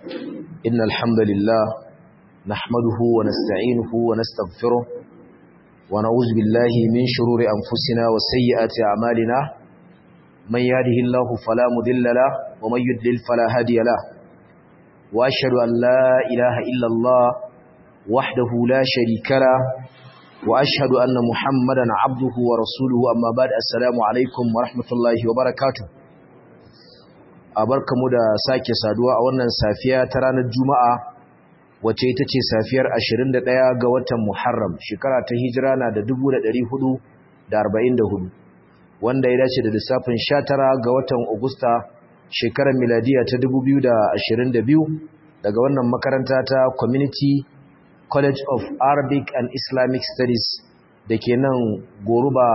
إن الحمد لله نحمده ونستعينه ونستغفره ونعوذ بالله من شرور أنفسنا وسيئات أعمالنا من يهده الله فلا مذل له ومن يدلل فلا هادي له وأشهد أن لا إله إلا الله وحده لا شريك له وأشهد أن محمدا عبده ورسوله أما بعد السلام عليكم ورحمة الله وبركاته abarkamu da sake saduwa a wannan safiya ta ranar Juma'a wacce ita ce safiyar 21 ga watan Muharram shekara ta hijira na da 1444 wanda ya dace da lissafin 19 ga watan Agusta shekarar miladiya ta 2022 daga wannan makaranta ta Community College of Arabic and Islamic Studies da ke nan Goruba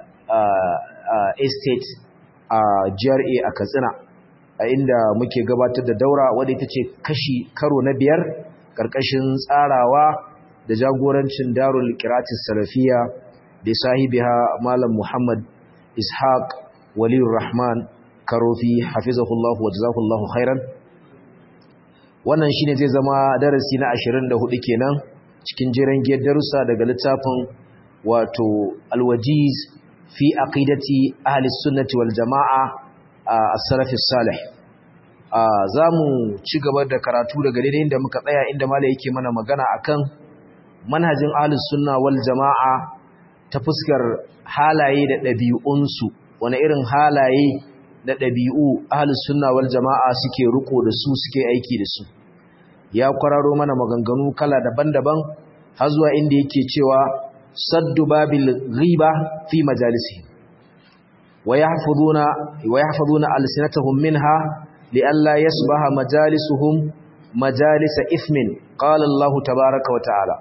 Estate a GRA a Katsina a inda muke gabatar da daura wadda ita ce kashi karo na biyar ƙarƙashin tsarawa da jagorancin darul kiratis salafiya da sahibiha malam muhammad ishaq waliyur rahman karofi hafizahullahu wa jazakallahu khairan wannan shine zai zama darasi na 24 kenan cikin jiran giyar darussa daga littafin wato alwajiz fi aqidati ahli sunnati wal jama'a as-salafi salih za mu ci gaba da karatu daga daidai inda muka tsaya inda mala yake mana magana akan manhajin ahlus sunna wal jama'a ta fuskar halaye da ɗabi'unsu wani irin halaye da ɗabi'u ahlus sunna wal jama'a suke riko da su suke aiki da su ya kwararo mana maganganu kala daban-daban har zuwa inda yake cewa saddu babil ghiba fi majalisi wa yahfazuna wa yahfazuna alsinatahum minha لئلا يصبح مجالسهم مجالس إثم قال الله تبارك وتعالى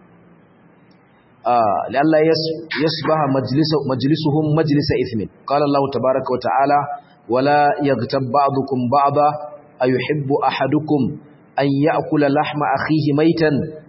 آه لئلا يصبح مجلس مجلسهم مجلس إثم قال الله تبارك وتعالى ولا يغتب بعضكم بعضا أيحب أحدكم أن يأكل لحم أخيه ميتا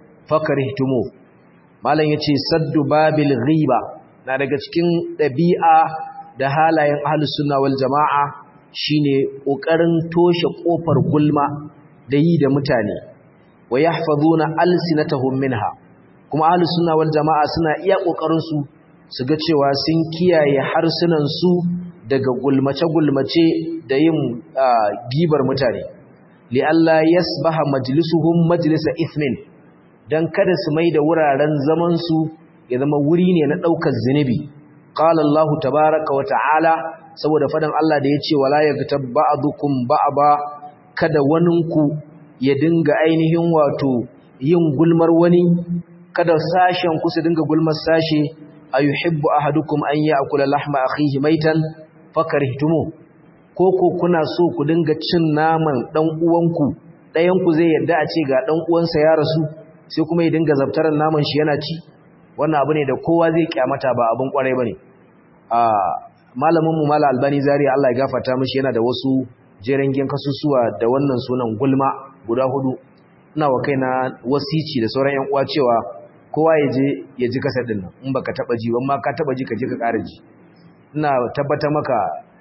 فكرهتموه malam yace saddu babil ghiba na daga cikin dabi'a da halayen ahlus sunna wal jamaa shine kokarin toshe kofar gulma da yi da mutane wa yahfazuna alsinatahum minha kuma ahlus sunna wal jamaa suna iya kokarin su su ga cewa sun kiyaye harsunan su daga gulmace gulmace da yin gibar mutane li alla yasbaha majlisuhum majlisa ithmin dan kada su mai da wuraren zaman su ya zama wuri ne na daukar zinubi qala allah tabaaraka wa ta'ala saboda fadan Allah da ya ce wala yaghtab ba'dukum ba'ba kada waninku ya dinga ainihin wato yin gulmar wani kada sashen ku su dinga gulmar sashe ayuhibbu ahadukum an ya'kula lahma akhihi maitan fakarihtumu ko ko kuna so ku dinga cin naman dan uwanku dayan ku zai yarda a ce ga dan uwansa ya rasu sai kuma ya dinga zabtaran naman shi yana ci wannan abu ne da kowa zai kyamata ba abin kwarai bane a malamin mu mala albani zari Allah ya gafarta mishi yana da wasu jerengen kasusuwa da wannan sunan gulma guda hudu ina wa kaina wasici da sauran yan uwa cewa kowa ya je ya ji kasar din nan in baka taba ji ban ma ka taba ji ka je ka ƙara ji ina tabbata maka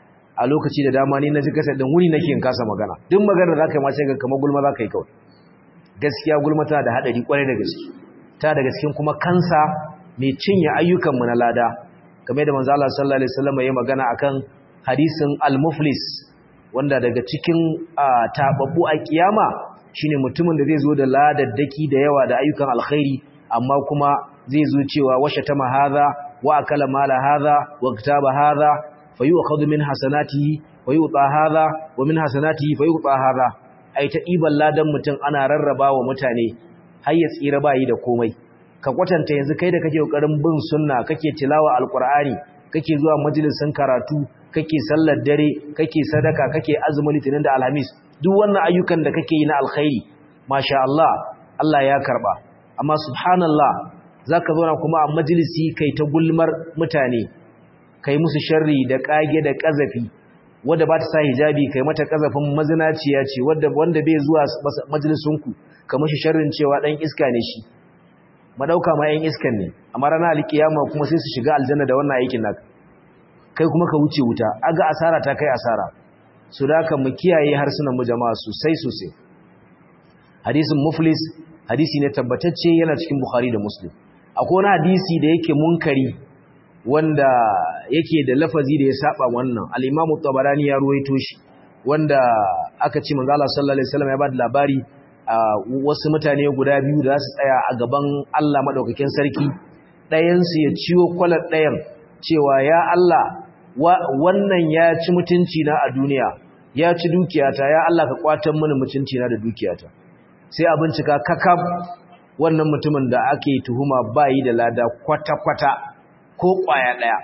a lokaci da dama ni na ji kasar din wuni nake in kasa magana duk magana zaka yi ma sai ga kamar gulma zaka yi kawai gaskiya gulma tana da hadari kwarai da gaske ta daga cikin kuma kansa mai cinye ayyukan mu na lada game da manzo Allah sallallahu alaihi wasallam ya magana akan hadisin al-muflis wanda daga cikin tababbu a kiyama shine mutumin da zai zo da ladaddaki da yawa da ayyukan alkhairi amma kuma zai zo cewa washa tama hadha wa akala mala hadha wa kitaba hadha fayu'khadhu min hasanatihi wa yu'ta hadha wa min hasanatihi fayu'ta hadha ai ta iban ladan mutum ana rarraba wa mutane har ya tsira bayi da komai ka kwatanta yanzu kai da kake kokarin bin sunna kake tilawa alqur'ani kake zuwa majalisin karatu kake sallar dare kake sadaka kake azumin litinin da alhamis duk wannan ayyukan da kake yi na alkhairi masha Allah Allah ya karba amma subhanallah zaka zauna kuma a majalisi kai ta gulmar mutane kai musu sharri da kage da kazafi wanda ba ta sa hijabi kai mata kazafin mazinaciya ce wanda wanda bai zuwa majalisinku kamar shi sharrin cewa dan iska ne shi madauka ma yan iskan ne amma ranar alkiyama kuma sai su shiga aljanna da wannan aikin naka kai kuma ka wuce wuta aga asara ta kai asara su da ka mu kiyaye harsunan mu jama'a sosai sosai hadisin muflis hadisi ne tabbatacce yana cikin bukhari da muslim akwai wani hadisi da yake munkari wanda yake da lafazi da ya saba wannan al-imamu tabarani ya ruwaito shi wanda aka ce manzo Allah sallallahu alaihi wasallam ya bada labari wasu mutane guda biyu da su tsaya a gaban Allah madaukakin sarki ɗayan su ya ciwo kwalar ɗayan cewa ya Allah wannan ya ci mutunci na a duniya ya ci dukiyata ya Allah ka kwatan mini mutunci na da dukiyata sai a bincika kakab wannan mutumin da ake tuhuma bayi da lada kwata-kwata ko kwaya ɗaya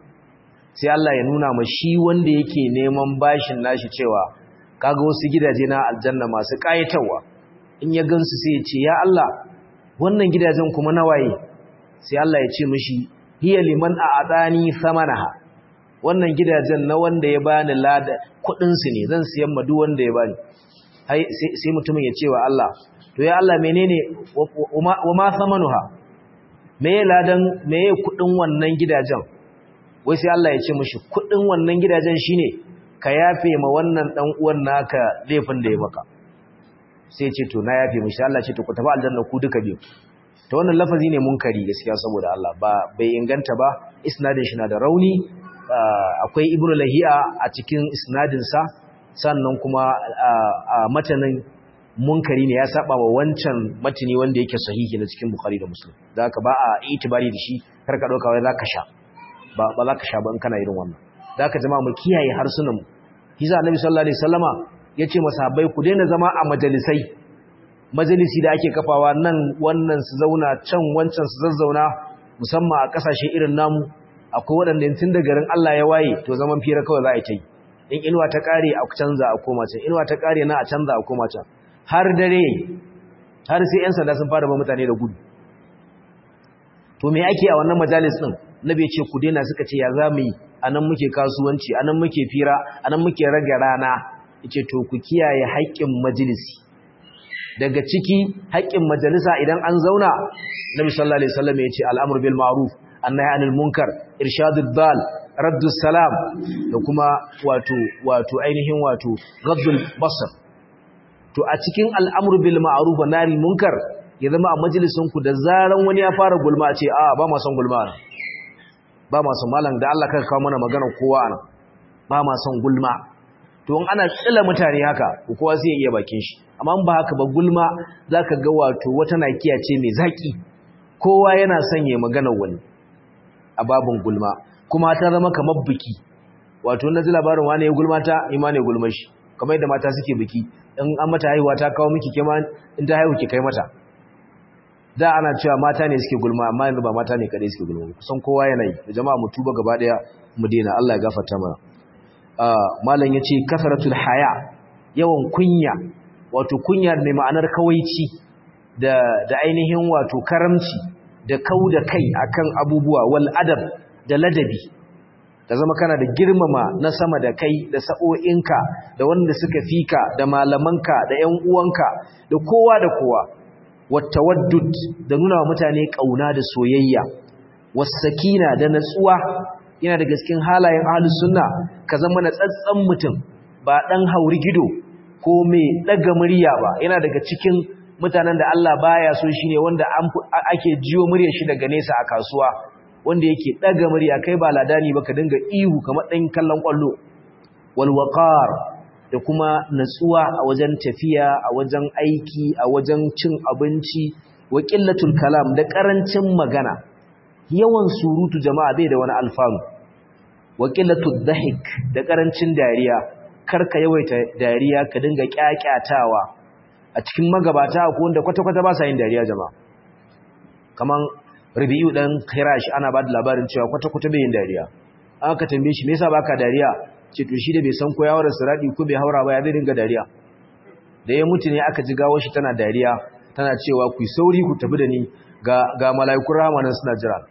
sai Allah ya nuna ma shi wanda yake neman bashin nashi cewa kaga wasu gidaje na aljanna masu ƙayatarwa in ya gansu sai ya ce ya Allah wannan gidajen kuma nawaye sai Allah ya ce mishi hiya liman a'adani samanaha wannan gidajen na wanda ya bani lada kudin su ne zan siyan ma duk wanda ya bani sai mutumin ya ce wa Allah to ya Allah menene wa ma samanuha meye ladan meye kudin wannan gidajen wai sai Allah ya ce mishi kudin wannan gidajen shine ka yafe ma wannan dan uwan naka laifin da ya maka sai ya ce to na yafe mishi Allah ce to ku tafi aljanna ku duka biyu to wannan lafazi ne munkari gaskiya saboda Allah ba bai inganta ba isnadin shi na da rauni akwai ibnu lahiya a cikin isnadin sa sannan kuma matanin munkari ne ya saba wa wancan matini wanda yake sahihi na cikin bukhari da muslim da haka ba a itibari da shi kar ka dauka wai zaka sha ba ba zaka sha ba in kana irin wannan da haka jama'a mu kiyaye harsunan mu hiza annabi sallallahu alaihi wasallama yace masahabai ku daina zama a majalisai majalisi da ake kafawa nan wannan su zauna can wancan su zazzauna musamman a kasashe irin namu akwai waɗanda tun da garin Allah ya waye to zaman fira kawai za a yi ta yi in inuwa ta kare a canza a koma can inuwa ta kare na a canza a koma can har dare har sai yan sanda sun fara ba mutane da gudu to me ake a wannan majalis din nabi ce ku daina suka ce ya zamu yi anan muke kasuwanci anan muke fira anan muke rage rana yace to ku kiyaye haƙƙin majalisi daga ciki haƙƙin majalisa idan an zauna nabi sallallahu alaihi wasallam yace al'amru bil ma'ruf annahi anil munkar irshadud dal raddus salam da kuma wato wato ainihin wato raddul basar to a cikin al'amru bil ma'ruf wa nahi munkar ya zama a majalisun ku da zaran wani ya fara gulma ce a ba ma son gulma ba ma son malam da Allah kaka kawo mana magana kowa ana ba ma son gulma to in ana tsila mutane haka kowa zai iya bakin shi amma ba haka ba gulma zaka ga wato wata nakiya ce mai zaki kowa yana son ya magana wani a babun gulma kuma ta zama kamar biki wato na ji labarin wani ya gulma ta ima ne gulma shi kamar yadda mata suke biki in an mata haihuwa ta kawo miki kema in ta haihu ki kai mata da ana cewa mata ne suke gulma amma yanzu ba mata ne kadai suke gulma kusan kowa yana yi da jama'a mu tuba gaba daya mu daina Allah ya gafarta mana malam yace kasratul haya yawan kunya wato kunya mai ma'anar kawaici da da ainihin wato karamci da kauda kai akan abubuwa wal adab da ladabi da zama kana da girmama na sama da kai da sa'o'inka da wanda suka fika da malamanka da ƴan uwanka da kowa da kowa wattawaddud da nuna wa mutane kauna da soyayya wasakina da natsuwa yana daga cikin halayen ahlus sunna ka zama na tsatsan mutum ba dan hauri gido ko mai daga murya ba yana daga cikin mutanen da Allah baya so shine wanda ake jiyo muryar shi daga nesa a kasuwa wanda yake daga murya kai ba ladani ba ka dinga ihu kamar dan kallon kwallo wal waqar da kuma natsuwa a wajen tafiya a wajen aiki a wajen cin abinci wa qillatul kalam da karancin magana yawan surutu jama'a bai da wani alfanu wa qillatud dhahik da karancin dariya karka yawaita dariya ka dinga kyakyatawa a cikin magabata ko wanda kwata-kwata ba sa yin dariya jama'a kaman Rabi'u dan Khirash ana ba da labarin cewa kwata-kwata bai yin dariya aka tambaye shi me yasa baka dariya ce to shi da bai san ko ya wara siradi ko bai haura ba ya zai dinga dariya da ya mutu ne aka ji gawo shi tana dariya tana cewa ku sauri ku tafi da ni ga ga malaikun rahama nan suna jira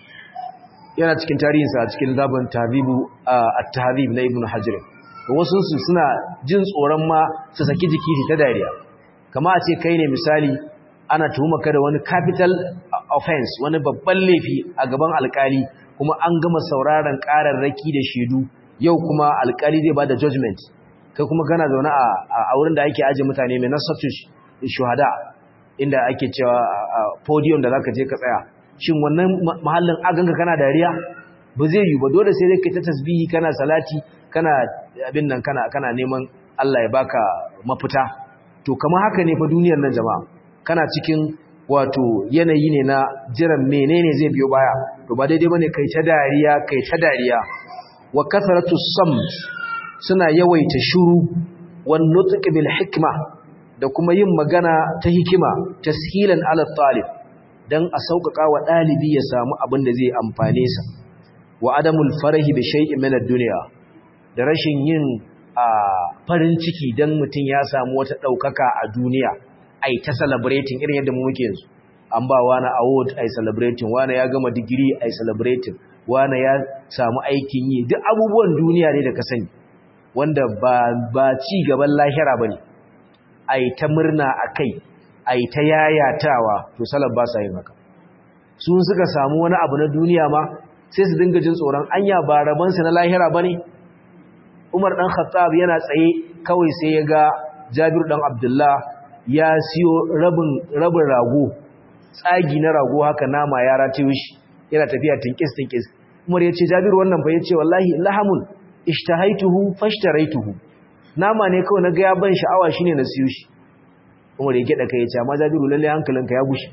yana cikin tarihinsa a cikin zabin tahzibu at-tahzib na ibnu hajar wasu su suna jin tsoron ma su saki jiki ta dariya kama a ce kai ne misali ana tuhuma ka da wani capital offense wani babban laifi a gaban alkali kuma an gama sauraron kararraki da shaidu yau kuma alkali zai bada judgment kai kuma kana zaune a wurin da ake aje mutane mai nasatush shuhada inda ake cewa podium da zaka je ka tsaya shin wannan mahallin aganka kana dariya ba zai yi ba dole sai dai kai ta tasbihi kana salati kana abin nan kana kana neman Allah ya baka mafita to kamar haka ne fa duniyar nan jama'a kana cikin wato yanayi ne na jiran menene zai biyo baya to ba daidai bane kai ta dariya kai ta dariya wa kasratu samt suna yawaita shuru wan nutq bil hikma da kuma yin magana ta hikima tashilan ala talib dan a sauƙaƙa wa dalibi ya samu abin da zai amfane sa wa adamul farahi bi shay'in min ad-dunya da rashin yin farin ciki dan mutun ya samu wata daukaka a duniya ai ta celebrating irin yadda mu muke yanzu an ba wani award ai celebrating wani ya gama digiri ai celebrating wani ya samu aikin yi duk abubuwan duniya ne da ka sani wanda ba ba ci gaban lahira bane ai ta murna akai ai ta yayatawa to salaf ba sa yin haka su suka samu wani abu na duniya ma sai su dinga jin tsoron anya ba raban su na lahira bane Umar dan Khattab yana tsaye kawai sai ya ga Jabir dan Abdullah ya siyo rabin rabin rago tsagi na rago haka nama ya rataye shi yana tafiya tinkis tinkis Umar ya ce Jabir wannan fa yace wallahi lahamun ishtahaituhu fashtaraituhu nama ne kawai naga ya ban sha'awa shine na siyo shi Umar ya gida kai ya ce amma Jabiru lalle hankalinka ya bushe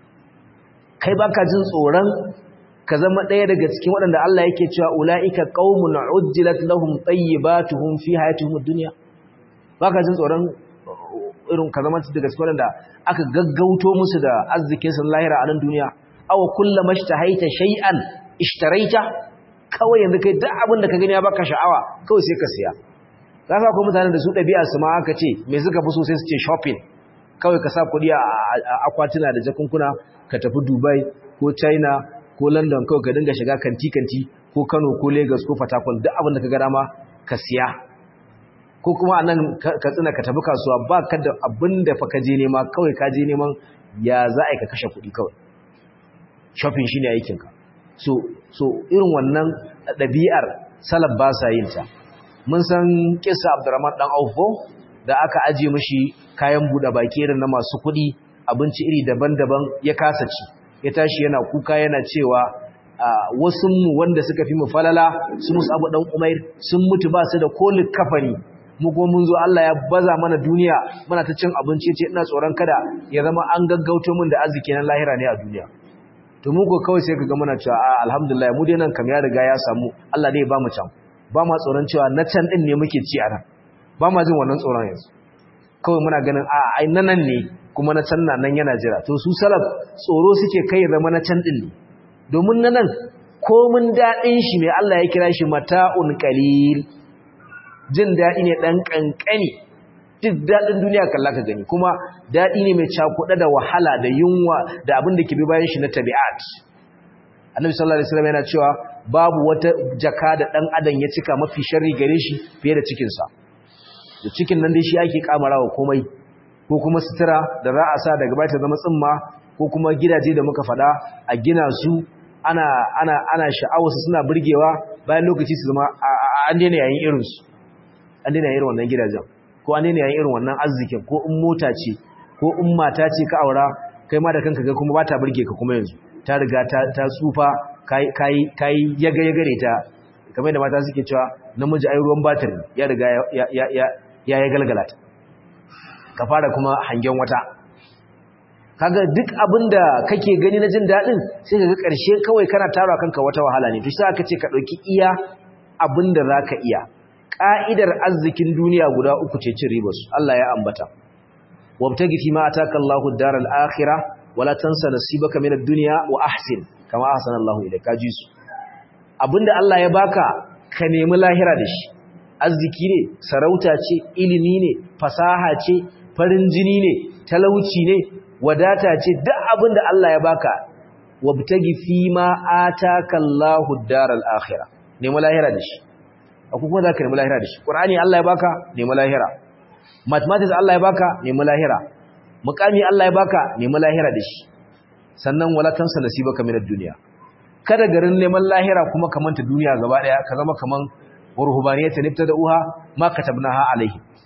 kai baka jin tsoron ka zama ɗaya daga cikin waɗanda Allah yake cewa ulaika qaumun ujjilat lahum tayyibatuhum fi hayatihim ad-dunya baka jin tsoron irin ka zama daga cikin waɗanda aka gaggauto musu da arzikin sun lahira a nan duniya aw kullama ishtahaita shay'an ishtaraita kawai yanzu kai duk abin da ka gani ya baka sha'awa kawai sai ka siya za ka kuma mutanen da su ɗabi'a su ma aka ce me suka fi so sai su ce shopping kawai ka sa kuɗi a akwatuna da jakunkuna ka tafi dubai ko china ko london kawai ka dinga shiga kanti-kanti ko kano ko lagos ko fatakon duk abin da ka ga dama ka siya ko kuma a nan ka tsina ka tafi kasuwa ba ka da abin da fa ka je nema kawai ka je neman ya za a yi ka kashe kuɗi kawai shopping shi ne aikinka so so irin wannan ɗabi'ar salaf ba sa yin ta mun san kisa abdurrahman dan aufo da aka aje mishi kayan buɗe baki irin na masu kuɗi abinci iri daban-daban ya kasa ci ya tashi yana kuka yana cewa wasu mu wanda suka fi mu falala su musu abu dan umair sun mutu ba su da kolin kafani mu kuma mun zo Allah ya baza mana duniya muna ta cin abinci ce ina tsoron kada ya zama an gaggauto min da arziki na lahira ne a duniya to mu ko kawai sai kaga muna cewa a alhamdulillah mu dai nan kam ya riga ya samu Allah dai ya ba mu can ba ma tsoron cewa na can din ne muke ci a nan ba ma jin wannan tsoron yanzu kawai muna ganin a ai nan ne kuma na can nan yana jira to su salaf tsoro suke kai ya zama na can din ne domin na nan komin daɗin shi mai Allah ya kira shi mata'un qalil jin daɗi ne ɗan ƙanƙani duk daɗin duniya kalla ka gani kuma daɗi ne mai cakuɗa da wahala da yunwa da abin da ke bi bayan shi na tabi'at annabi sallallahu alaihi wasallam yana cewa babu wata jaka da ɗan adam ya cika mafi sharri gare shi fiye da cikinsa da cikin nan dai shi ake kamarawa komai ko kuma sutura da za a sa daga baya ta zama tsimma ko kuma gidaje da muka faɗa a gina su ana ana ana sha'awarsu suna burgewa bayan lokaci su zama an daina yayin irinsu an daina irin wannan gidajen ko an daina yayin irin wannan arzikin ko in mota ce ko in mata ce ka aura kai ma da kanka ga kuma ba ta burge ka kuma yanzu ta riga ta ta tsufa kai kai kai yaga yaga ne ta kamar da mata suke cewa namiji ai ruwan batir ya riga ya ya ya ya ya galgala ta ka fara kuma hangen wata kaga duk abinda kake gani na jin dadin sai kaga karshe kawai kana tara kanka wata wahala ne to sai aka ce ka dauki iya abinda zaka iya ka'idar arzikin duniya guda uku ce cin ribarsu Allah ya ambata wabtagi fi ma ataka Allahu ad-daral akhirah wala tansa nasibaka min ad-dunya wa ahsin kama ahsana Allahu ilayka jisu abinda Allah ya baka ka nemi lahira da shi arziki ne sarauta ce ilimi ne fasaha ce farin jini ne talauci ne wadata ce duk abinda Allah ya baka wabtagi fi ma ataka Allahu ad-daral akhirah nemi lahira da shi akwai kuma za ka nemi lahira da shi ƙur'ani Allah ya baka nemi lahira mathematics Allah ya baka nemi lahira muƙami Allah ya baka nemi lahira da shi sannan wala tansa nasibaka minad dunya kada garin neman lahira kuma ka manta duniya gaba daya ka zama kaman ruhbaniyata nifta da uha ma katabnaha alaihi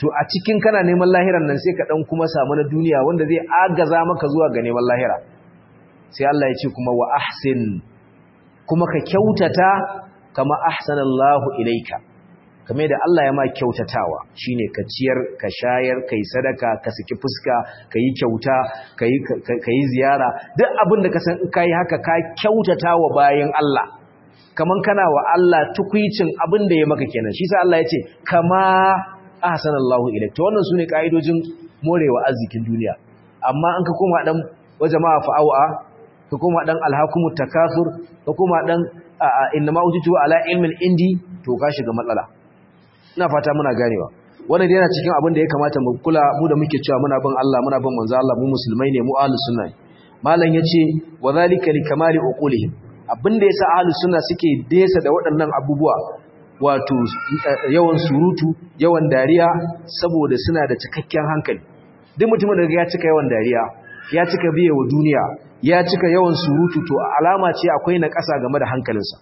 to a cikin kana neman lahiran nan sai ka dan kuma samu na duniya wanda zai agaza maka zuwa ga neman lahira sai Allah ya ce kuma wa ahsin kuma ka kyautata kama ahsanallahu ilaika kamar da Allah ya ma kyautatawa shine ka ciyar ka shayar kai sadaka ka saki fuska kai kyauta kai kai ziyara duk abin da ka san in kai haka ka kyautatawa bayan Allah kaman kana wa Allah tukuicin abin da ya maka kenan shi sa Allah ya ce kama ahsanallahu ilaika to wannan sune kaidojin morewa arzikin duniya amma an ka koma dan wa jama'a fa'awa ka koma dan alhakumut takasur ka koma dan innama utitu ala ilmin indi to ka shiga matsala ina fata muna ganewa wannan yana cikin abin da ya kamata mu kula mu da muke cewa muna bin Allah muna bin manzo Allah mu musulmai ne mu ahlus sunna malam yace wa zalika likamali uqulihim abinda yasa ahlus sunna suke desa da waɗannan abubuwa wato yawan surutu yawan dariya saboda suna da cikakken hankali duk mutumin da ya cika yawan dariya ya cika biye wa duniya ya cika yawan surutu to alama ce akwai na ƙasa game da hankalinsa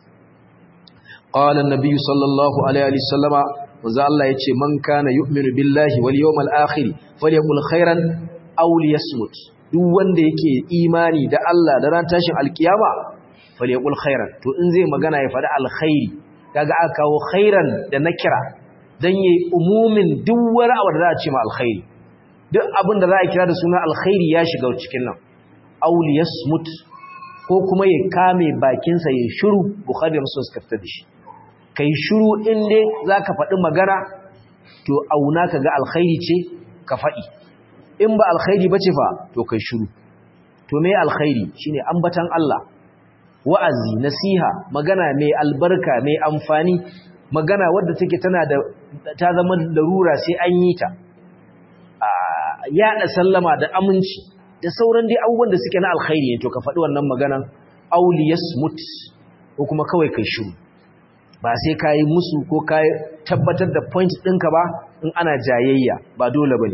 qala an-nabi sallallahu alaihi wasallama manzo Allah yace man kana yu'minu billahi wal yawmal akhir falyaqul khairan aw liyasmut duk wanda yake imani da Allah da ran tashin alkiyama falyaqul khairan to in zai magana ya faɗi alkhairi kaga aka kawo khairan da nakira dan yayi umumin duk wani abu da za a ce ma alkhairi duk abin da za a kira da suna alkhairi ya shiga cikin nan aw liyasmut ko kuma ya kame bakinsa ya shiru bukhari da muslim suka fitar da shi kai shiru in dai zaka faɗi magana to auna kaga alkhairi ce ka faɗi in ba alkhairi bace fa to kai shiru to me alkhairi shine ambatan Allah wa'azi nasiha magana mai albarka mai amfani magana wadda take tana da ta zama larura sai an yi ta yaɗa sallama da aminci da sauran dai abubuwan da suke na alkhairi ne to ka faɗi wannan maganan auliyas mut ko kuma kawai kai shiru ba sai ka yi musu ko ka tabbatar da point ɗinka ba in ana jayayya ba dole ba ne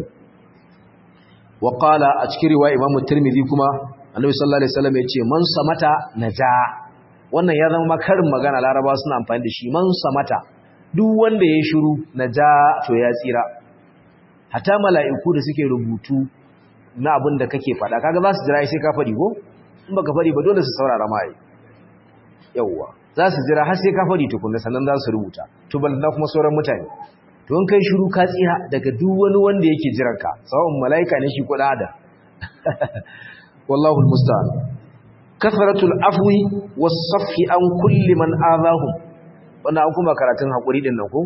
wa a cikin riwa imamu tirmidhi kuma annabi sallallahu alaihi wasallam ya ce man samata naja wannan ya zama makarin magana laraba suna amfani da shi man samata duk wanda ya shiru naja to ya tsira hata mala'iku da suke rubutu na abin da kake faɗa kaga za su jira sai ka faɗi ko in baka faɗi ba dole su saurara mai yawwa za su jira har sai ka faɗi tukunna sannan za su rubuta to balna kuma sauran mutane to in kai shiru ka tsira daga duk wani wanda yake jiran ka sawon mala'ika ne shi ko da wallahu almusta'an kathratul afwi was-safhi an kulli man adahum wannan an kuma karatun hakuri din nan ko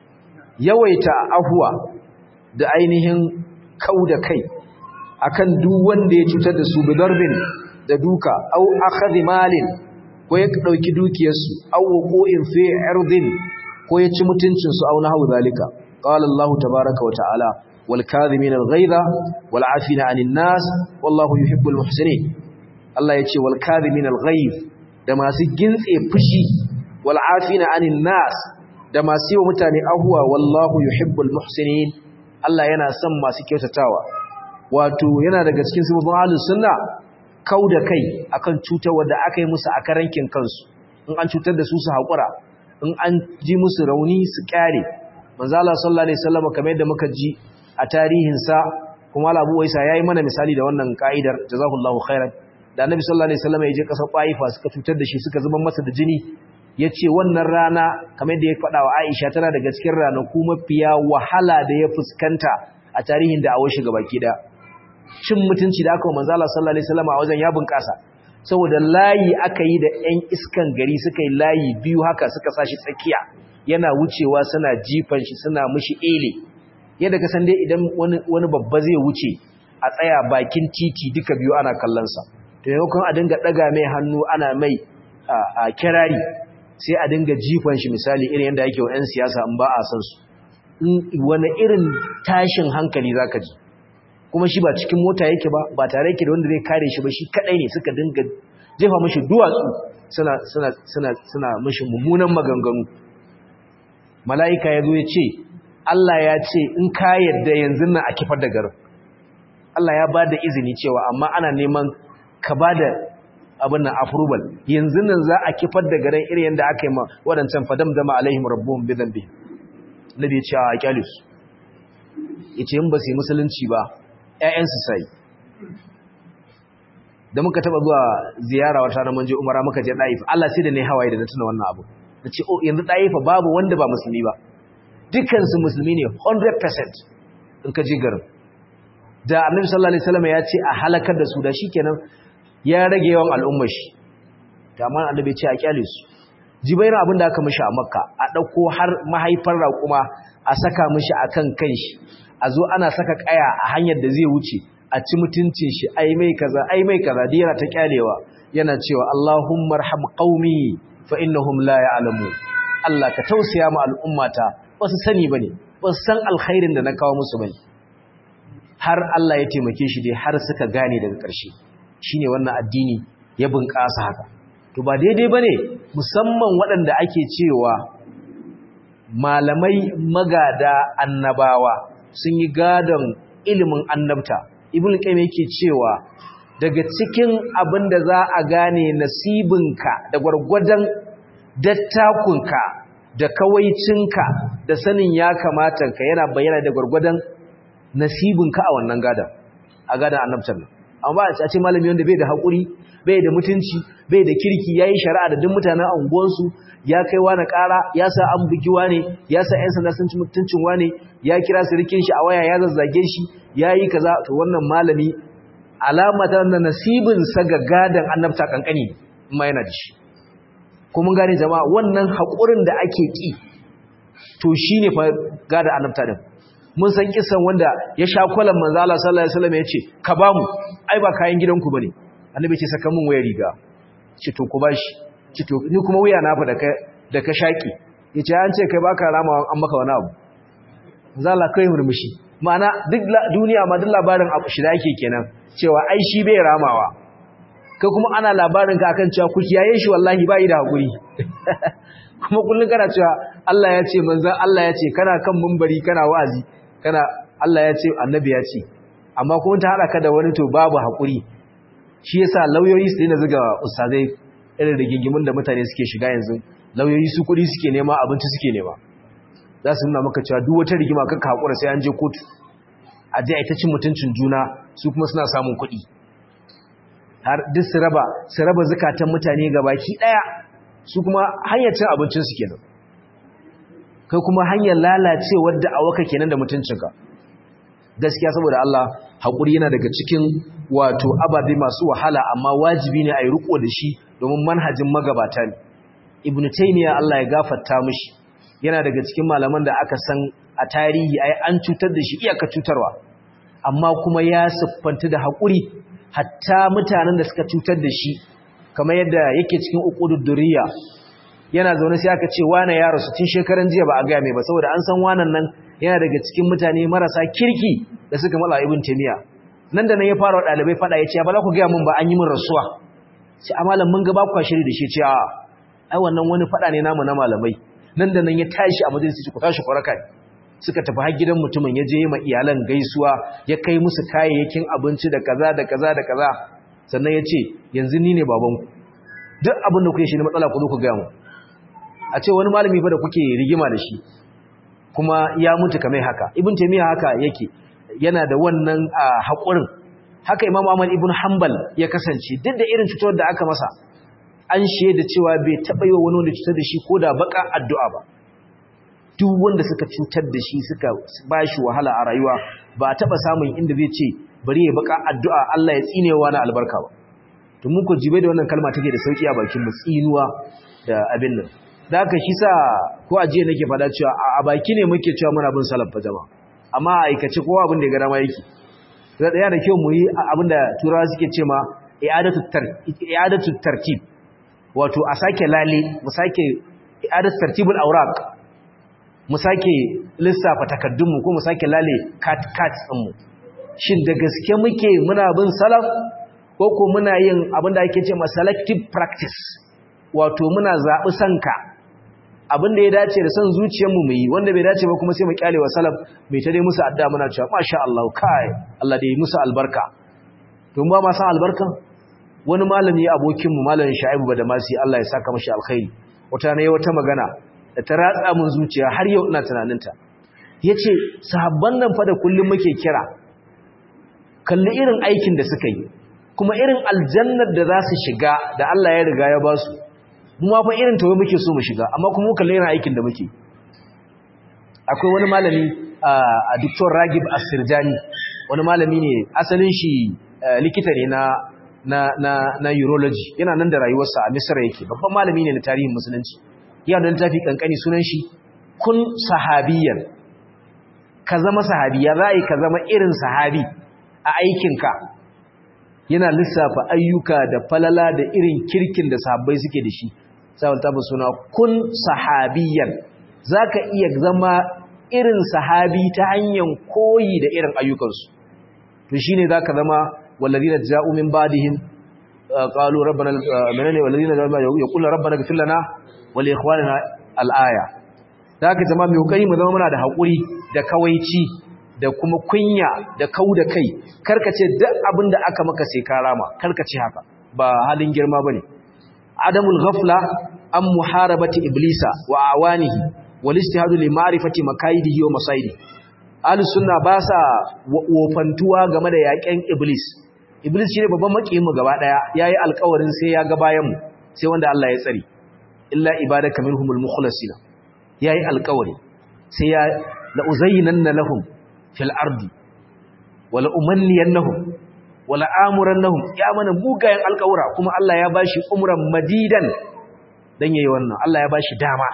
yawaita afwa da ainihin kauda kai akan duk wanda ya cutar da su bidarbin da duka au akhadhi malin ko ya dauki dukiyarsu au wuqu'in fi irdin ko ya ci mutuncin su au nahu zalika qala allah tabaaraka wa ta'ala wal kadhimin al ghaiza wal afina 'anil nas wallahu yuhibbul muhsinin allah yace wal kadhimin al ghaiz da masu gintse fushi wal afina 'anil nas da masu yi wa mutane ahuwa wallahu yuhibbul muhsinin Allah yana son masu kyautatawa wato yana daga cikin sifofin ahlus sunna kauda kai akan cutar wanda aka yi musu a karankin kansu in an cutar da su su hakura in an ji musu rauni su kyare manzo Allah sallallahu alaihi wasallam kamar yadda muka ji a tarihin sa kuma Abu Waisa yayi mana misali da wannan kaidar jazakallahu khairan da Annabi sallallahu alaihi wasallam ya je kasar Taifa suka cutar da shi suka zuba masa da jini yace wannan rana kamar yadda ya faɗa wa Aisha tana daga cikin ranaku mafiya wahala da ya fuskanta a tarihin da awon shiga baki da cin mutunci da aka wa manzo Allah sallallahu alaihi wasallam a wajen ya bunƙasa saboda layi aka yi da ƴan iskan gari suka yi layi biyu haka suka sashi tsakiya yana wucewa suna jifan shi suna mishi ele yadda ka san dai idan wani wani babba zai wuce a tsaya bakin titi duka biyu ana kallon sa to yayin a dinga daga mai hannu ana mai a kirari sai a dinga jifan shi misali irin yadda yake wa 'yan siyasa in ba a san su wani irin tashin hankali zaka ji kuma shi ba cikin mota yake ba ba tare yake da wanda zai kare shi ba shi kadai ne suka dinga jefa mashi duwatsu suna suna suna suna mashi mummunan maganganu mala'ika ya zo ya ce Allah ya ce in ka yarda yanzu nan a kifar da garin Allah ya ba da izini cewa amma ana neman ka ba da abin nan approval yanzu nan za a kifar da garin irin yadda aka yi ma waɗancan fadam dama alaihim rabbuhum bi dhanbi nabi ya ce a kyalis yace in ba su yi musulunci ba ƴaƴansu sai da muka taba zuwa ziyara wata na manje umara muka je Daif Allah sai da ne hawaye da na tuna wannan abu nace oh yanzu Daif babu wanda ba musulmi ba dukkan su musulmi ne 100% in ka je garin da Annabi sallallahu alaihi wasallam ya ce a halakar da su da shikenan ya rage yawan al'ummar shi da amma Annabi ya ce a kyale su jibaira abin da aka mishi a Makka a dauko har mahaifar raƙuma a saka mishi akan kanshi a zo ana saka kaya a hanyar da zai wuce a ci mutuncin shi ai mai kaza ai mai kaza da yana ta kyalewa yana cewa Allahumma arham qaumi fa innahum la ya'lamu Allah ka tausaya ma al'ummata ba su sani bane ba su san alkhairin da na kawo musu bane har Allah ya taimake shi dai har suka gane daga ƙarshe shine wannan addini ya bunƙasa haka to ba daidai bane musamman waɗanda ake cewa malamai magada annabawa sun yi gadon ilimin annabta ibn qayyim yake cewa daga cikin abin da za a gane nasibinka da gwargwadon dattakunka da kawaicinka da sanin ya kamata ka yana bayyana da gwargwadon nasibinka a wannan gadan a gadan annabtar nan amma a ce malami wanda bai da hakuri bai da mutunci bai da kirki yayi shari'a da duk mutanen anguwansu ya kai wani ƙara ya sa an bugi wane ya sa ƴan sanda sun ci mutuncin wane ya kira sirikin shi a waya ya zazzage shi ya yi kaza to wannan malami alama ta wannan nasibin sa ga gadan annabta kankani ma yana da shi ko mun gane jama'a wannan haƙurin da ake ki to shine fa gadan annabta din mun san kisan wanda ya sha kwalan manzo Allah sallallahu alaihi wasallam ya ce ka ba mu ai ba kayan gidanku bane annabi ce saka mun waya riga ce to ku bashi ce to ni kuma wuya na fa da ka da ka shaki yace an ce kai baka rama an maka wani abu manzo Allah kai murmushi ma'ana duk duniya ma duk labarin abu shi da yake kenan cewa ai shi bai ramawa kai kuma ana labarin ka akan cewa ku kiyaye shi wallahi bai da hakuri kuma kullun kana cewa Allah ya ce manzon Allah ya ce kana kan mumbari kana wa'azi kana Allah ya ce annabi ya ce amma kuma ta hada ka da wani to babu hakuri shi yasa lauyoyi su dina zuga ustazai irin rigingimin da mutane suke shiga yanzu lauyoyi su kudi suke nema abinci suke nema za su nuna maka cewa duk wata rigima kanka hakura sai an je kotu a je a ita cin mutuncin juna su kuma suna samun kuɗi har duk su raba su raba zakatan mutane gabaki daya su kuma hanyar cin abincin su kenan kai kuma hanyar lalacewar da awaka kenan da mutuncinka gaskiya saboda Allah hakuri yana daga cikin wato ababe masu wahala amma wajibi ne a yi riko da shi domin manhajin magabata ne ibn taymiya Allah ya gafarta mishi yana daga cikin malaman da aka san a tarihi ai an cutar da shi iyaka cutarwa amma kuma ya siffanta da hakuri hatta mutanen da suka cutar da shi kamar yadda yake cikin uqudud durriya yana zaune sai aka ce wane ya rasu tun shekaran jiya ba a ga mai ba saboda an san wanan nan yana daga cikin mutane marasa kirki da suka mala ibn taymiya nan da nan ya fara dalibai fada ya ce ba za ku ga mun ba an yi min rasuwa sai amalan mun ga ba ku shiri da shi ce a ai wannan wani fada ne namu na malamai nan da nan ya tashi a majalisi ku tashi kwaraka suka tafi har gidan mutumin ya je ma iyalan gaisuwa ya kai musu kayayyakin abinci da kaza da kaza da kaza sannan ya ce yanzu ni ne babanku duk abin da kuke shi ne matsala ku zo ku ga mu a ce wani malami fa da kuke rigima da shi kuma ya mutu kamar haka ibn taymiya haka yake yana da wannan haƙurin haka imam ahmad ibn hanbal ya kasance duk da irin cutar da aka masa an shaida cewa bai taɓa yi wani wanda cutar da shi ko da baka addu'a ba duk wanda suka cutar da shi suka ba shi wahala a rayuwa ba a taɓa samun inda zai ce bari ya baka addu'a Allah ya tsinewa na albarka ba to mun ko jibe da wannan kalma take da sauki a bakin mu tsinuwa da abin nan da haka shi sa ko a jiya nake fada cewa a baki ne muke cewa muna bin salaf fa jama'a amma a aikace kowa abin da ya ga dama yake da daya da kyau mu yi abin da turawa suke ce ma i'adatu i'adatu tartib wato a sake lale mu sake i'adatu tartibul awraq mu sake lissafa takaddun mu ko mu sake lale cat cat din mu shin da gaske muke muna bin salaf ko ko muna yin abin da ake ce ma selective practice wato muna zaɓi sanka abin da ya dace da son zuciyarmu mu yi wanda bai dace ba kuma sai mu kyale wa salaf mai ta dai musu adda muna cewa masha Allah kai Allah da yi musu albarka to ba ma san albarka wani malami abokin mu malamin Shaibu Badamasi Allah ya saka mashi alkhairi wata ne wata magana da ta ratsa mun zuciya har yau ina tunaninta yace sahabban nan fa da kullum muke kira kalli irin aikin da suka yi kuma irin aljannar da za su shiga da Allah ya riga ya ba su mu ma fa irin tawo muke so mu shiga amma kuma kalli irin aikin da muke akwai wani malami a Dr. Ragib Asirjani wani malami ne asalin shi likita ne na na na na urology yana nan da rayuwarsa a Misra yake babban malami ne na tarihin musulunci yana da littafi kankani sunan shi kun sahabiyan ka zama sahabiya za ka zama irin sahabi a aikinka yana lissafa ayyuka da falala da irin kirkin da sahabbai suke da shi sabon tabbas suna kun sahabiyan za ka iya zama irin sahabi ta hanyar koyi da irin ayyukansu to shi ne za ka zama wallazina ja'u min ba'dihim qalu rabbana menene wallazina yaqulu rabbana ighfir lana wa li ikhwanina al-aya da ka zama mai kokari mu zama muna da hakuri da kawaici da kuma kunya da kau da kai karkace duk abin da aka maka sai ka rama karkace haka ba halin girma bane adamul ghafla an muharabati iblisa wa awanihi wal istihadu li ma'rifati makaidihi wa masaidi ahlus sunna ba sa wofantuwa game da yaƙen iblis iblis shine babban makiyin mu gaba daya yayi alƙawarin sai ya ga bayan mu sai wanda Allah ya tsare illa ibadaka minhumul mukhlasina yayi alƙawari sai ya la uzayyinanna lahum fil ardi wala umanniyannahum wala amurannahum ya mana mugayen alƙawura kuma Allah ya bashi umran madidan dan yayi wannan Allah ya bashi dama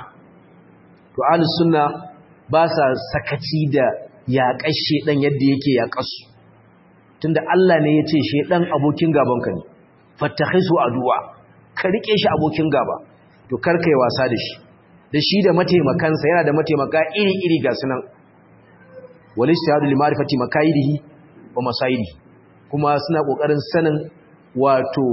to ahlus sunna ba sa sakaci da yaƙar shedan yadda yake yaƙasu tunda Allah ne yace shedan abokin gabanka ne fattakhisu aduwa ka rike shi abokin gaba to kar kai wasa da shi da shi da mataimakansa yana da mataimaka iri-iri ga sunan walistihadu li ma'rifati makaidihi wa masaidihi kuma suna kokarin sanin wato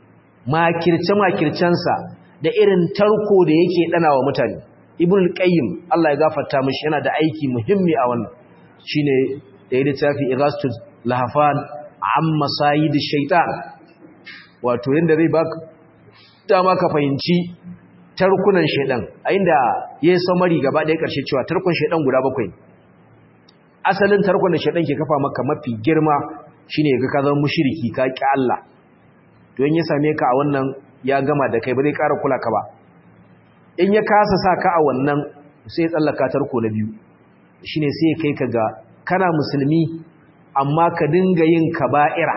makirce makircensa da irin tarko da yake dana wa mutane ibn qayyim Allah ya gafarta mishi yana da aiki muhimmi a wannan shine da ya littafi ighastul lahafan am masayidish shaitan wato yanda zai baka dama ka fahimci tarkunan shaidan a inda yayi samari gaba ɗaya ƙarshe cewa tarkon shaidan guda bakwai asalin tarkon da shaidan ke kafa maka mafi girma shine ga ka zama mushriki ka ki Allah to in ya same ka a wannan ya gama da kai ba zai ƙara kula ka ba in ya kasa sa ka a wannan sai ya tsallaka tarko na biyu shine sai ya kai ka ga kana musulmi amma ka dinga yin kaba'ira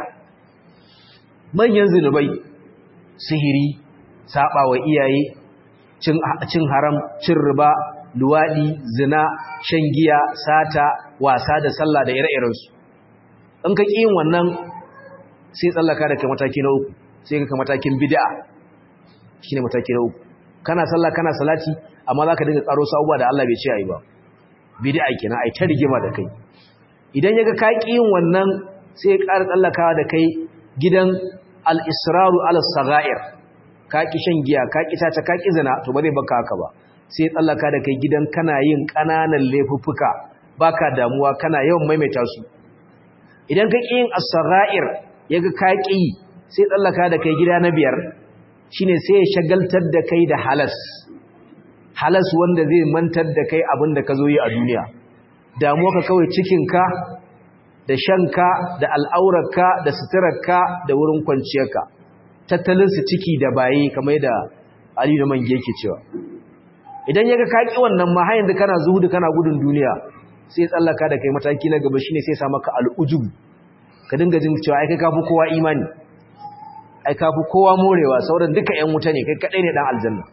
manyan zinubai sihiri saba wa iyaye cin haram cin riba luwaɗi zina shan giya sata wasa da sallah da ire-irensu in ka yin wannan sai tsallaka da kai mataki na uku sai ka matakin bid'a shine mataki na uku kana sallah kana salati amma zaka dinga karo sabuwa da Allah bai ce ayi ba bid'a kenan ai ta rigima da kai idan yaga ka yin wannan sai ya ƙara tsallakawa da kai gidan al-israru ala sagair ka ki shan giya ka ki tata ka ki zina to ba zai baka haka ba sai tsallaka da kai gidan kana yin kananan laifuffuka baka damuwa kana yawan maimaita su idan ka ki yin as-sagair yaga ka ki sai tsallaka da kai gida na biyar shine sai ya shagaltar da kai da halas halas wanda zai mantar da kai abin da ka zo yi a duniya damuwa ka kawai cikinka da shanka da al'aurarka da suturarka da wurin kwanciyarka tattalinsu ciki da baye kamar da Ali da Mange yake cewa idan yaga ka ki wannan ma har yanzu kana zuhudu kana gudun duniya sai tsallaka da kai mataki na gaba shine sai sa maka al'ujub ka dinga jin cewa ai kai kafi kowa imani ai kafi kowa morewa sauran duka ƴan wuta ne kai kadai ne dan aljanna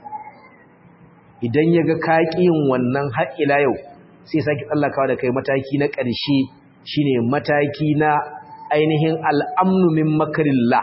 idan yaga ka ki yin wannan har ila yau sai saki tsallakawa da kai mataki na ƙarshe shine mataki na ainihin al'amnu min makarillah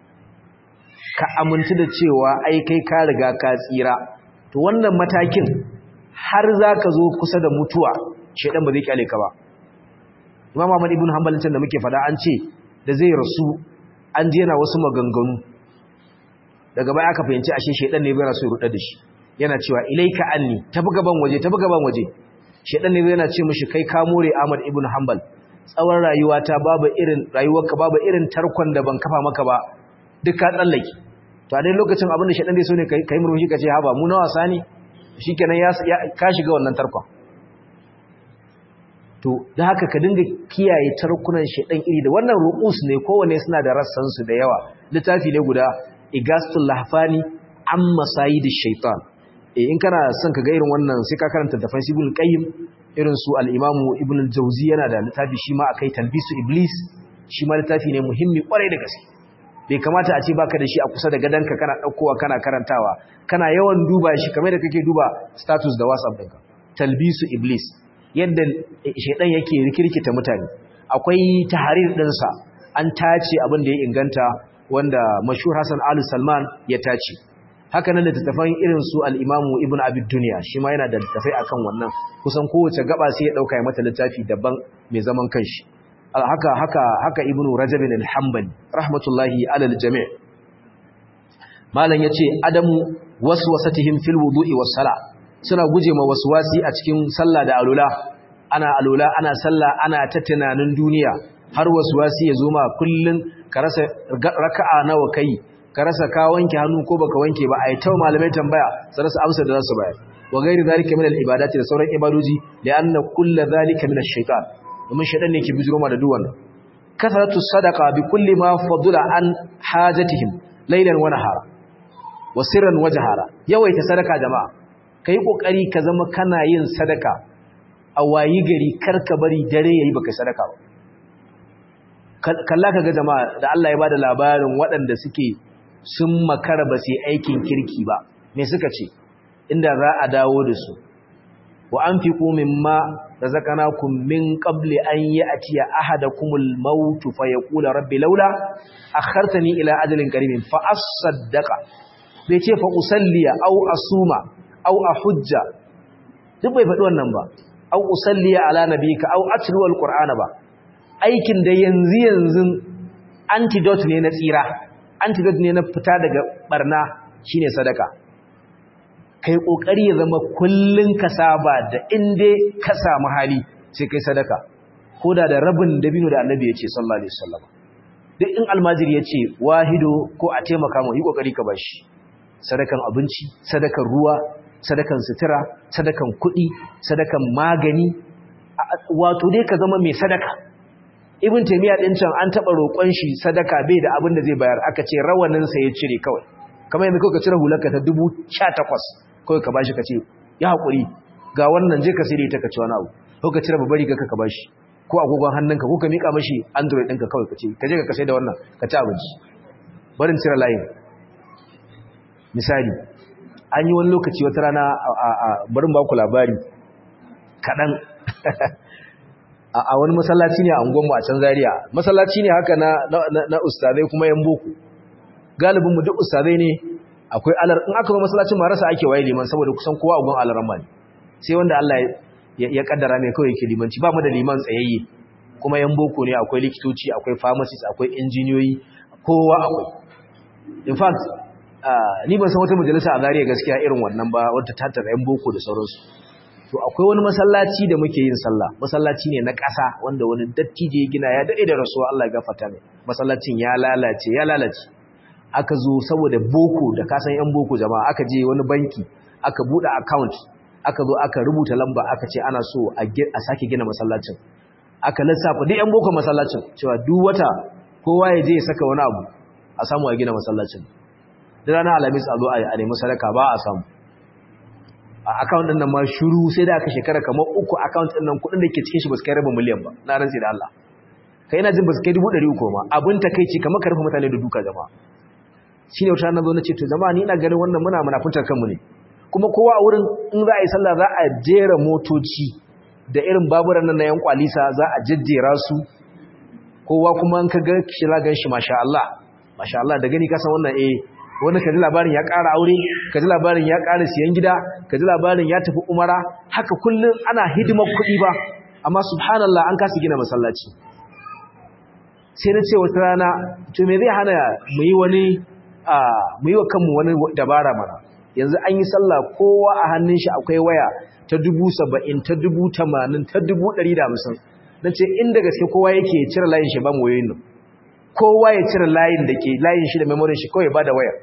ka amintu da cewa ai kai ka riga ka tsira to wannan matakin har zaka zo kusa da mutuwa shedan ba zai kyale ka ba Imam Ahmad ibn Hanbal da muke fada an ce da zai rasu an je yana wasu maganganu daga baya aka fahimci ashe shedan ne bai rasu ya rudar da shi yana cewa ilaika anni tafi gaban waje tafi gaban waje shedan ne yana ce mishi kai ka more Ahmad ibn Hanbal tsawon rayuwata babu irin rayuwarka babu irin tarkon da ban kafa maka ba duk ka tsallake to a dai lokacin abin da shedan dai so ne kai murmushi kace haba mu na wasa ne shikenan ya ka shiga wannan tarkon to da haka ka dinga kiyaye tarkunan shedan iri da wannan ruqus ne kowanne suna da rassan su da yawa littafi ne guda igastul lahfani amma sayidish shaitan eh in kana son ka ga irin wannan sai ka karanta da Ibn Qayyim irin su al-Imam Ibn al-Jawzi yana da littafi shi ma akai talbisu iblis shi ma littafi ne muhimmi kwarai da gaske bai kamata a ce baka da shi a kusa da gadanka kana daukowa kana karantawa kana yawan duba shi kamar da kake duba status da WhatsApp ɗinka talbisu iblis yadda shaidan yake rikirkita mutane akwai tahrir ɗinsa an tace abin da ya inganta wanda mashhur Hassan Al Salman ya tace haka nan da tattafan irin su al-Imamu Ibn Abi Dunya shi ma yana da tattafai akan wannan kusan kowace gaba sai ya dauka ya mata littafi daban mai zaman kanshi haka haka haka Ibn Rajab al-Hanbali rahmatullahi alal jami' malam yace adamu waswasatihim fil wudu'i was sala suna guje ma waswasi a cikin sallah da alula ana alula ana sallah ana ta tunanin duniya har waswasi ya zo ma kullun ka rasa raka'a nawa kai ka rasa ka wanke hannu ko baka wanke ba ai taw malamai tambaya sai rasa amsa da zasu bayar wa gairi zalika min al-ibadati da sauran ibadoji li'anna kullu zalika min ash-shaytan domin shaytan ne ke bijiro ma da duk wannan kasaratu sadaqa bi kulli ma fadula an hajatihim laylan wa nahara wa sirran wa jahara yawaita sadaka jama'a kai kokari ka zama kana yin sadaka a wayi gari karka bari dare yayi baka sadaka ba kalla kaga jama'a da Allah ya bada labarin waɗanda suke sun makara ba sai aikin kirki ba me suka ce inda za a dawo da su wa anfiqu mimma razaqnakum min qabli an ya'tiya ahadakumul maut fa yaqula rabbi laula akhartani ila ajalin qaribin fa asaddaqa bai ce fa usalliya aw asuma aw ahujja duk bai faɗi wannan ba aw usalliya ala nabika aw atlu alqur'ana ba aikin da yanzu yanzu antidote ne na tsira antidote ne na fita daga barna shine sadaka kai kokari ya zama kullun ka saba da inde ka samu hali sai kai sadaka koda da rabin dabino da annabi yace sallallahu alaihi wasallam duk in almajiri yace wahido ko a taimaka mu yi kokari ka bashi sadakan abinci sadakan ruwa sadakan sutura sadakan kuɗi sadakan magani wato dai ka zama mai sadaka ibn taymiya din can an taba roƙon shi sadaka bai da abin da zai bayar aka ce rawanin sa ya cire kawai kamar yanzu ka cire hularka ta 18 kawai ka bashi ka ce ya hakuri ga wannan je ka sai ta ka ci wani abu ko ka cire babari ka ka bashi ko agogon hannunka ko ka mika mashi android ɗinka kawai ka ce ka je ka kasai da wannan ka ci abinci barin cire layin misali an yi wani lokaci wata rana a barin ba ku labari kaɗan a wani masallaci ne a unguwanmu a can zariya masallaci ne haka na ustazai kuma yan boko galibinmu duk ustazai ne akwai alar in aka zo masallacin marasa ake waye liman saboda kusan kowa a gun alaran ne sai wanda Allah ya kaddara mai kawai yake limanci ba mu da liman tsayayye kuma yan boko ne akwai likitoci akwai pharmacist akwai injiniyoyi kowa akwai in fact ni ban san wata majalisa a zariya gaskiya irin wannan ba wadda ta tattara yan boko da sauransu to akwai wani masallaci da muke yin sallah masallaci ne na ƙasa wanda wani dattijo ya gina ya dade da rasuwa Allah ya gafarta mai masallacin ya lalace ya lalace aka zo saboda boko da kasan yan boko jama'a aka je wani banki aka bude account aka zo aka rubuta lamba aka ce ana so a sake gina masallacin aka lissafa duk yan boko masallacin cewa duk wata kowa ya je ya saka wani abu a samu a gina masallacin da ranar alamis a zo a nemi sadaka ba a samu a account din nan ma shuru sai da aka shekara kamar uku account din nan kudin da ke cikin shi ba su kai rabin miliyan ba na rantsi da Allah kai ina jin ba su kai dubu ɗari uku ma abin takeici kamar ka rufe mutane da duka jama'a shine wata na zo na ce to jama'a ni ina ganin wannan muna munafuntar kanmu ne kuma kowa a wurin in za a yi sallah za a jera motoci da irin baburan nan na yan kwalisa za a jejjera su kowa kuma in ka ga shi za gan shi masha Allah masha Allah da gani ka san wannan eh wani ka ji labarin ya ƙara aure ka ji labarin ya ƙara siyan gida ka ji labarin ya tafi umara haka kullum ana hidimar kuɗi ba amma subhanallah an kasa gina masallaci sai na ce wata rana to me zai hana mu yi wani mu yi wa kanmu wani dabara mana yanzu an yi sallah kowa a hannun shi akwai waya ta dubu saba'in ta dubu tamanin ta dubu ɗari da hamsin na ce inda gaske kowa yake cire layin shi ba mu wayoyin nan kowa ya cire layin da ke layin shi da memorin shi kawai ba da waya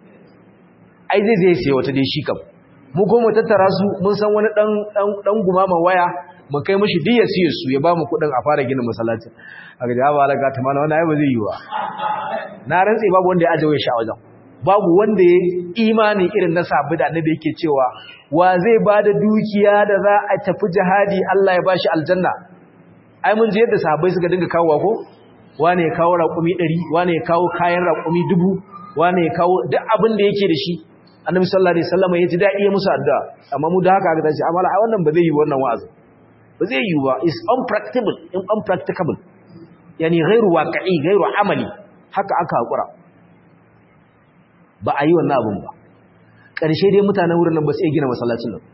ai zai zai siya wata dai shi kam mu kuma tattara su mun san wani dan dan gumama waya mu kai mishi diyar siye su ya ba mu kuɗin a fara gina masallacin a ga jawaba alaga ta mana wannan ai ba zai yi wa na rantse babu wanda ya ajiye shi a wajen babu wanda ya imani irin na sabu da annabi yake cewa wa zai ba da dukiya da za a tafi jihadi Allah ya bashi aljanna ai mun ji yadda sahabbai suka dinga kawowa ko wane ya kawo raƙumi 100 wane ya kawo kayan raƙumi 1000 wane ya kawo duk abin da yake da shi annabi sallallahu alaihi wasallam ya ji dadi ya musu addu'a amma mu da haka aka tace amma ai wannan ba zai yi wannan wa'azi ba zai yi ba is unpracticable unpracticable yani ghairu waqi'i ghairu amali haka aka hakura ba a yi wannan abun ba ƙarshe dai mutanen wurin nan ba su iya gina masallacin nan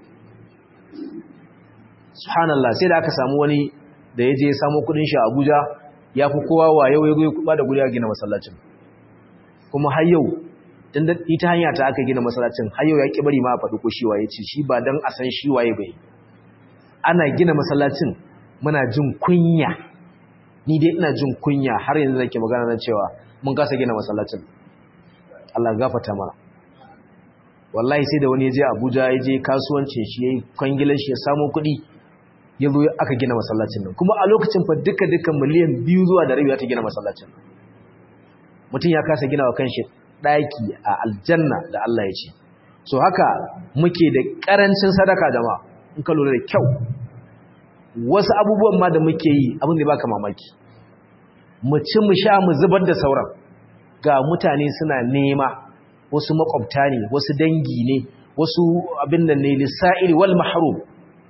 subhanallah sai da aka samu wani da ya je samu kudin shi a Abuja ya fi kowa wa yau ya zo ya kuba da guri a gina masallacin kuma har yau tunda ita hanya ta aka gina masallacin har yau ya ki bari ma a faɗi ko shi waye ce shi ba dan a san shi waye bai ana gina masallacin muna jin kunya ni dai ina jin kunya har yanzu nake magana na cewa mun kasa gina masallacin Allah gafarta mana wallahi sai da wani ya je Abuja ya je kasuwancin shi yayi kwangilan shi ya samu kuɗi ya zo aka gina masallacin nan kuma a lokacin fa duka duka miliyan biyu zuwa da rabi ta gina masallacin mutum ya kasa gina wa kanshi ɗaki a aljanna da Allah ya ce so haka muke da ƙarancin sadaka jama'a in ka lura da kyau wasu abubuwan ma da muke yi abin da baka mamaki mu ci mu sha mu zubar da sauran ga mutane suna nema wasu makwabta ne wasu dangi ne wasu abin da ne lissa'il wal mahrum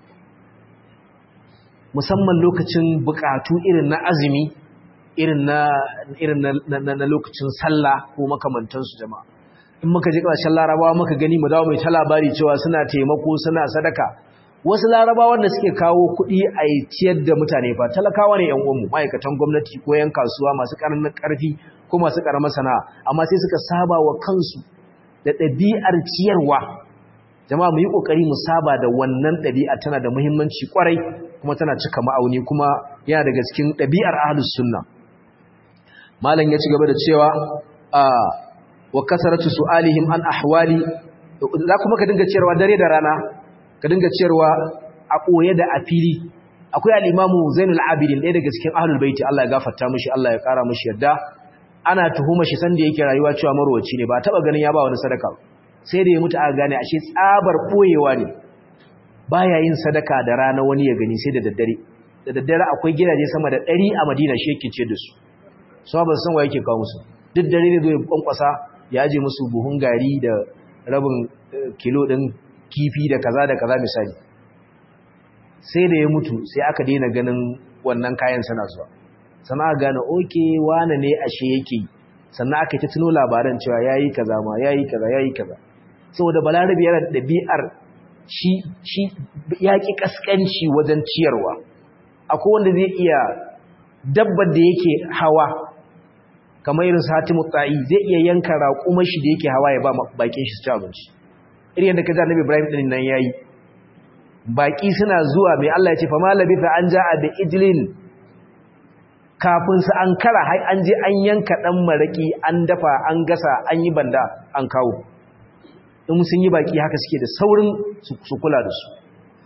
musamman lokacin bukatu irin na azumi irin na irin na lokacin sallah ko makamantansu jama'a in muka ji ƙarshen larabawa muka gani mu dawo mai ta labari cewa suna taimako suna sadaka wasu larabawan da suke kawo kuɗi a ciyar da mutane fa talakawa ne yan uwanmu ma'aikatan gwamnati ko yan kasuwa masu ƙaramin ƙarfi ko masu ƙaramar sana'a amma sai suka saba wa kansu da ɗabi'ar ciyarwa jama'a mu yi ƙoƙari mu saba da wannan ɗabi'a tana da muhimmanci ƙwarai kuma tana cika ma'auni kuma yana daga cikin ɗabi'ar ahlus sunna malam ya ci gaba da cewa wa kasaratu su'alihim an ahwali za kuma ka dinga ciyarwa dare da rana ka dinga ciyarwa a koye da a fili akwai al-imamu Zainul Abidin ɗaya daga cikin ahlul baiti Allah ya gafarta mishi Allah ya kara mishi yadda ana tuhuma shi sanda yake rayuwa cewa marwaci ne ba taba ganin ya ba wani sadaka sai da ya mutu aka gane ashe tsabar boyewa ne baya yin sadaka da rana wani ya gani sai da daddare da daddare akwai gidaje sama da 100 a Madina shi yake ce da su so ba san wa yake kawo musu duk dare ne zai kwankwasa ya aje musu buhun gari da rabin kilo din kifi da kaza da kaza misali sai da ya mutu sai aka daina ganin wannan kayan sana zuwa sannan aka gane oke wane ne ashe yake sannan aka ta tuno labaran cewa yayi kaza ma yayi kaza yayi kaza saboda balarabi yana da dabi'ar shi shi yaki kaskanci wajen ciyarwa akwai wanda zai iya dabbar da yake hawa kamar irin satimu ta'i zai iya yanka raƙumar shi da yake hawa ya ba bakin shi su ci abinci irin yadda kaza Annabi Ibrahim din nan yayi baki suna zuwa mai Allah ya ce fa malabitha an ja'a bi ijlin kafin su an kara hai an je an yanka dan maraki an dafa an gasa an yi banda an kawo in sun yi baki haka suke da saurin su kula da su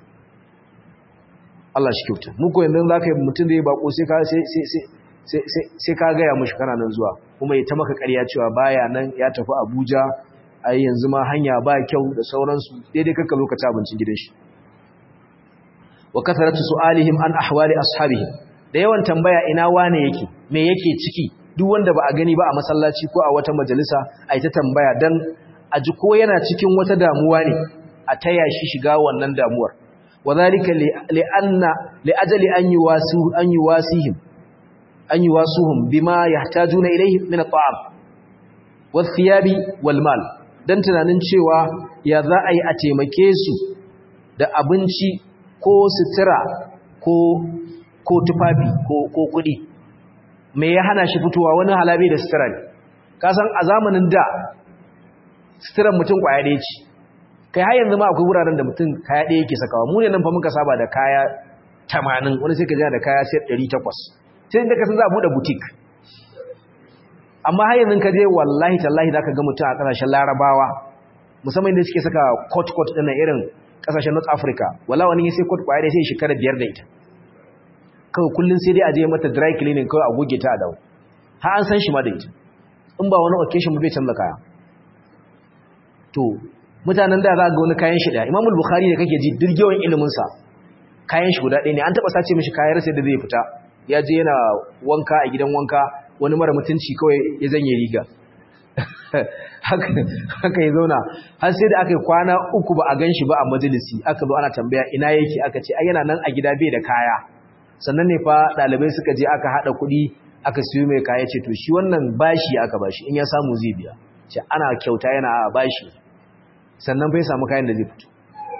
Allah shi kyauta mu ko yanzu zaka yi mutum da ya bako sai ka sai sai sai ka ga ya mushi kana nan zuwa kuma ya ta maka ƙarya cewa baya nan ya tafi Abuja ai yanzu ma hanya ba kyau da sauransu daidai kanka zo ka ci abincin gidan shi wa kasaratu su'alihim an ahwali ashabihim da yawan tambaya ina wane yake me yake ciki duk wanda ba a gani ba a masallaci ko a wata majalisa ai ta tambaya dan a ji ko yana cikin wata damuwa ne a taya shi shiga wannan damuwar wadhalika li anna li ajali an yuwasu an yuwasihim an yuwasuhum bima yahtajuna ilayhi min at-ta'am wath-thiyabi wal-mal dan tunanin cewa ya za a yi a taimake su da abinci ko sutura ko ko tufafi ko ko kudi me ya hana shi fitowa wani halabi da sutura ne kasan a zamanin da suturan mutum kwaya ɗaya ce kai har yanzu ma akwai wuraren da mutum kaya ɗaya yake sakawa mu ne nan fa muka saba da kaya 80 wani sai ka ji da kaya sai 800 sai inda ka san za a buɗe butik amma har yanzu ka je wallahi tallahi zaka ga mutum a ƙasashen larabawa musamman da suke saka coat coat ɗin irin kasashen North Africa wala wani sai coat kwaya dai sai shekara biyar da ita kawai kullun sai dai a je mata dry cleaning kawai a goge ta a dawo har an san shi ma da ita in ba wani occasion ba bai canza kaya to mutanen da za ga wani kayan shi da Imam Bukhari ne kake ji dirgewan ilimin sa kayan shi guda ɗaya ne an taba sace mishi kayan sai da zai fita ya je yana wanka a gidan wanka wani mara mutunci kawai ya zanye riga haka ya zauna har sai da aka yi kwana uku ba a gan shi ba a majalisi aka zo ana tambaya ina yake aka ce ai yana nan a gida bai da kaya sannan ne fa ɗalibai suka je aka haɗa kuɗi aka siyo mai kaya ce to shi wannan bashi aka bashi in ya samu zai biya ce ana kyauta yana a bashi sannan bai samu kayan da zai fito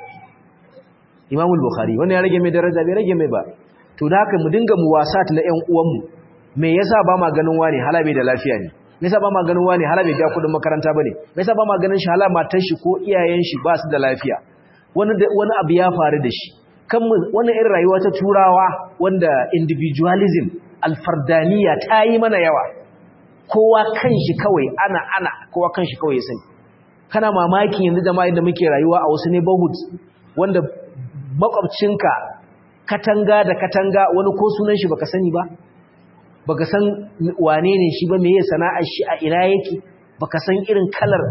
imamul bukhari wannan ya rage mai daraja bai rage mai ba to da haka mu dinga muwasat na ƴan uwanmu me yasa ba ma ganin wani hala bai da lafiya ne me yasa ba ma ganin wani hala bai biya kudin makaranta bane me yasa ba ma ganin shi hala matan shi ko iyayen shi ba su da lafiya wani wani abu ya faru da shi kan wannan irin rayuwa ta turawa wanda individualism alfardaniya ta yi mana yawa kowa kanshi kawai ana ana kowa kanshi kawai ya sani kana mamakin yanzu jama'a da muke rayuwa a wasu neighborhoods wanda makwabcinka katanga da katanga wani ko sunan shi baka sani ba baka san wane ne shi ba me ya sana'ar shi a ina yake baka san irin kalar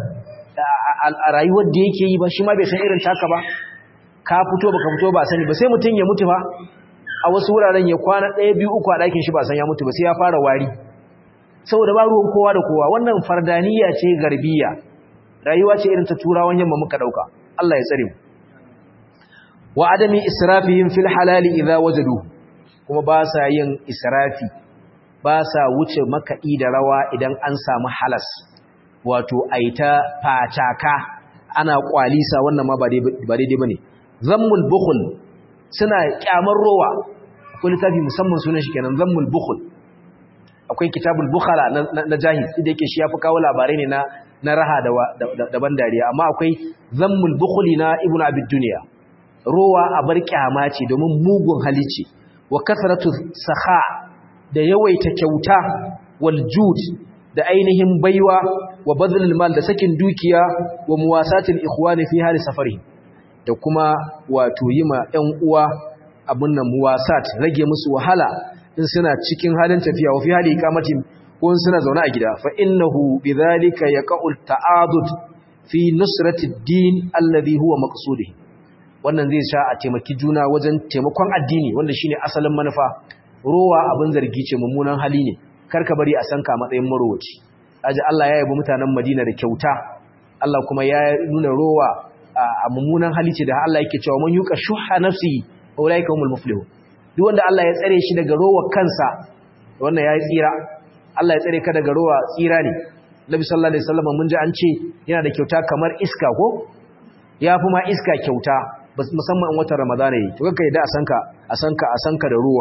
a rayuwar da yake yi ba shi ma bai san irin taka ba ka fito baka fito ba sani ba sai mutum ya mutu ba a wasu wuraren ya kwana ɗaya biyu uku a ɗakin shi ba san ya mutu ba sai ya fara wari saboda ba ruwan kowa da kowa wannan fardaniya ce garbiya rayuwa ce irin ta turawan yamma muka ɗauka Allah ya tsare mu wa adami israfihim fil halali idza wajadu kuma ba sa yin israfi ba sa wuce makaɗi da rawa idan an samu halas wato aita fataka ana kwalisa wannan ma ba daidai bane zammul bukhul suna kyamar rowa akwai littafi musamman sunan shi kenan zammul bukhul akwai kitabul bukhala na jahiz da yake shi yafi kawo labarai ne na na raha da ban dariya amma akwai zammul bukhuli na ibnu abid dunya rowa a bar kyama ce domin mugun hali ce wa kasratu sakha da yawaita kyauta wal jud da ainihin baiwa wa badlul mal da sakin dukiya wa muwasatil ikhwani fi hali safari da kuma wato yima ƴan uwa abun nan muwasat rage musu wahala in suna cikin halin tafiya wa fi hali iqamatin ko suna zaune a gida fa innahu bidhalika yaqul ta'adud fi nusrati ad-din alladhi huwa maqsudihi wannan zai sha a taimaki juna wajen taimakon addini wanda shine asalin manufa rowa abin zargi ce mummunan hali ne karka bari a sanka matsayin marowaci aji Allah ya yabi mutanen Madina da kyauta Allah kuma ya nuna rowa a mummunan hali ce da Allah yake cewa man yuqa shuha nafsi ulaika humul muflihun duk wanda Allah ya tsare shi daga rowa kansa wannan yayi tsira Allah ya tsare ka daga rowa tsira ne Nabi sallallahu alaihi wasallam mun ji an ce yana da kyauta kamar iska ko ya fi ma iska kyauta musamman in watan Ramadana yi to kaka yadda a sanka a sanka a sanka da ruwa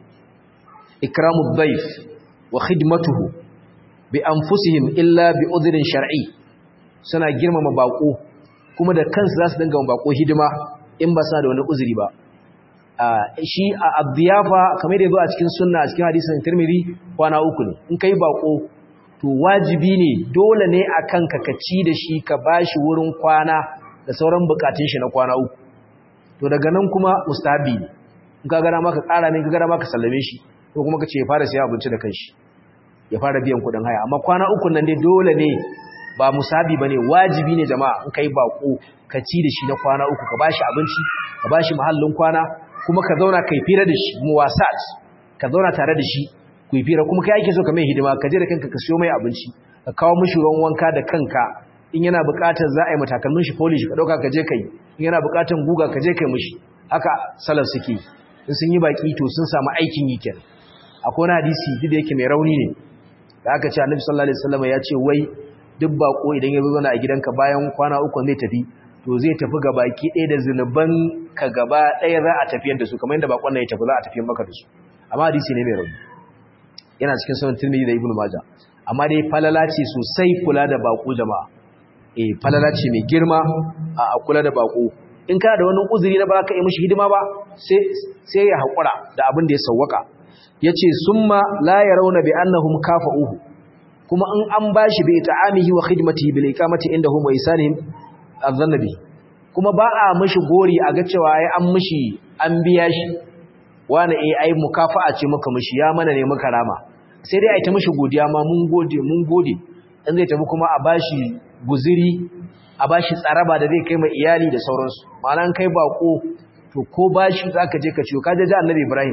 ikramu dhaif wa khidmatuhu bi anfusihim illa bi udhrin shar'i suna girmama bako kuma da kansu za su dinga bako hidima in ba sa da wani uzuri ba shi a abdiyafa kamar da yazo a cikin sunna a cikin hadisin Tirmidhi kwana uku ne in kai bako to wajibi ne dole ne akan ka kaci da shi ka bashi wurin kwana da sauran bukatun shi na kwana uku to daga nan kuma mustahabi ne in ka gara maka ƙara ne ka gara maka sallame shi ko kuma ka ce ya fara siya abinci da kanshi ya fara biyan kuɗin haya amma kwana uku nan dai dole ne ba musabi bane wajibi ne jama'a in kai bako ka ci da shi na kwana uku ka bashi abinci ka bashi mahallin kwana kuma ka zauna kai fira da shi muwasat ka zauna tare da shi ku yi fira kuma kai ake so ka mai hidima ka je da kanka ka siyo mai abinci ka kawo mishi ruwan wanka da kanka in yana buƙatar za a yi matakalmin shi polish ka ɗauka ka je kai in yana buƙatar guga ka je kai mishi haka salaf suke in sun yi baki to sun samu aikin yi kenan akwai wani hadisi duk da yake mai rauni ne da aka ce annabi sallallahu alaihi wasallam ya ce wai duk bako idan ya zo a gidanka bayan kwana uku zai tafi to zai tafi ga baki ɗaya da zunuban ka gaba ɗaya za a tafiyar da su kamar yadda bakon nan ya tafi za a tafiyar maka da su amma hadisi ne mai rauni yana cikin sunan tirmidhi da ibnu majah amma dai falala ce sosai kula da bako jama'a eh falala ce mai girma a kula da bako in kana da wani uzuri na ba ka yi mishi hidima ba sai sai ya hakura da abin da ya sawwaka yace summa la yarawna bi annahum kafa'uhu kuma in an bashi bi ta'amihi wa khidmatihi bil iqamati indahum wa isanihim adhannabi kuma ba a mishi gori a ga cewa ai an mishi an biya shi wani eh ai mukafa'a ce muka mishi ya mana ne muka rama sai dai ai ta mishi godiya ma mun gode mun gode in zai tafi kuma a bashi guziri a bashi tsaraba da zai kai ma iyali da sauransu ma'ana kai bako to ko bashi zaka je ka ciyo kaje ji annabi Ibrahim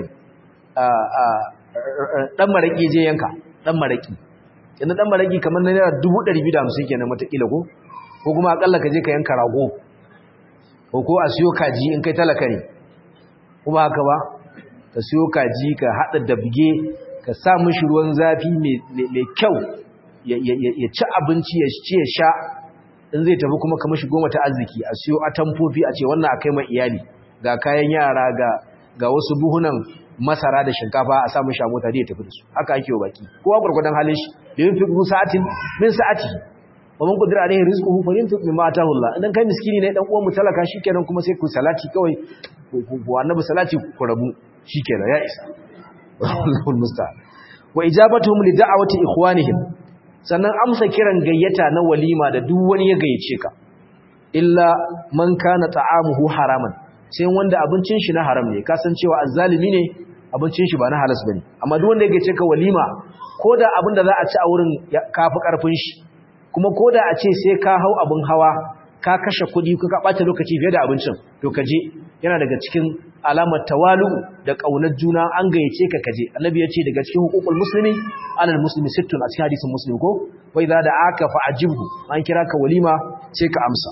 dan maraki je yanka dan maraki yanzu dan maraki kamar na naira 250 kenan matakila ko ko kuma akalla ka je ka yanka rago ko ko a siyo kaji in kai talaka ne kuma haka ba ka siyo kaji ka hada dabge ka sa mishi ruwan zafi mai kyau ya ci abinci ya ci ya sha in zai tafi kuma ka mishi goma ta arziki a siyo atamfofi a ce wannan akai mai iyali ga kayan yara ga ga wasu buhunan masara da shinkafa a samun sha mota da ya tafi da su haka ake wa baki kowa gurgudan halin shi da yin fiqhu sa'atin min sa'ati wa man qadira alayhi rizquhu falyunfiq mimma ataahu Allah idan kai miskini ne dan uwan mu talaka shikenan kuma sai ku salati kawai ku annabi salati ku rabu shikenan ya isa Allahul musta'an wa ijabatuhum li da'awati ikhwanihim sannan amsa kiran gayyata na walima da duk wani ya gayyace ka illa man kana ta'amuhu haraman sai wanda abincin shi na haram ne kasancewa azzalimi ne abincin shi ba na halas bane amma duk wanda yake ce ka walima koda abin da za a ci a wurin kafi karfin shi kuma koda a ce sai ka hau abin hawa ka kashe kuɗi ka ka ɓata lokaci fiye da abincin to ka je yana daga cikin alamar tawalu da ƙaunar juna an gayyace ka kaje annabi ya ce daga cikin hukukul muslimi alal muslimi sittun a cikin hadisin muslim ko wa idza da aka fa ajibhu an kira ka walima sai ka amsa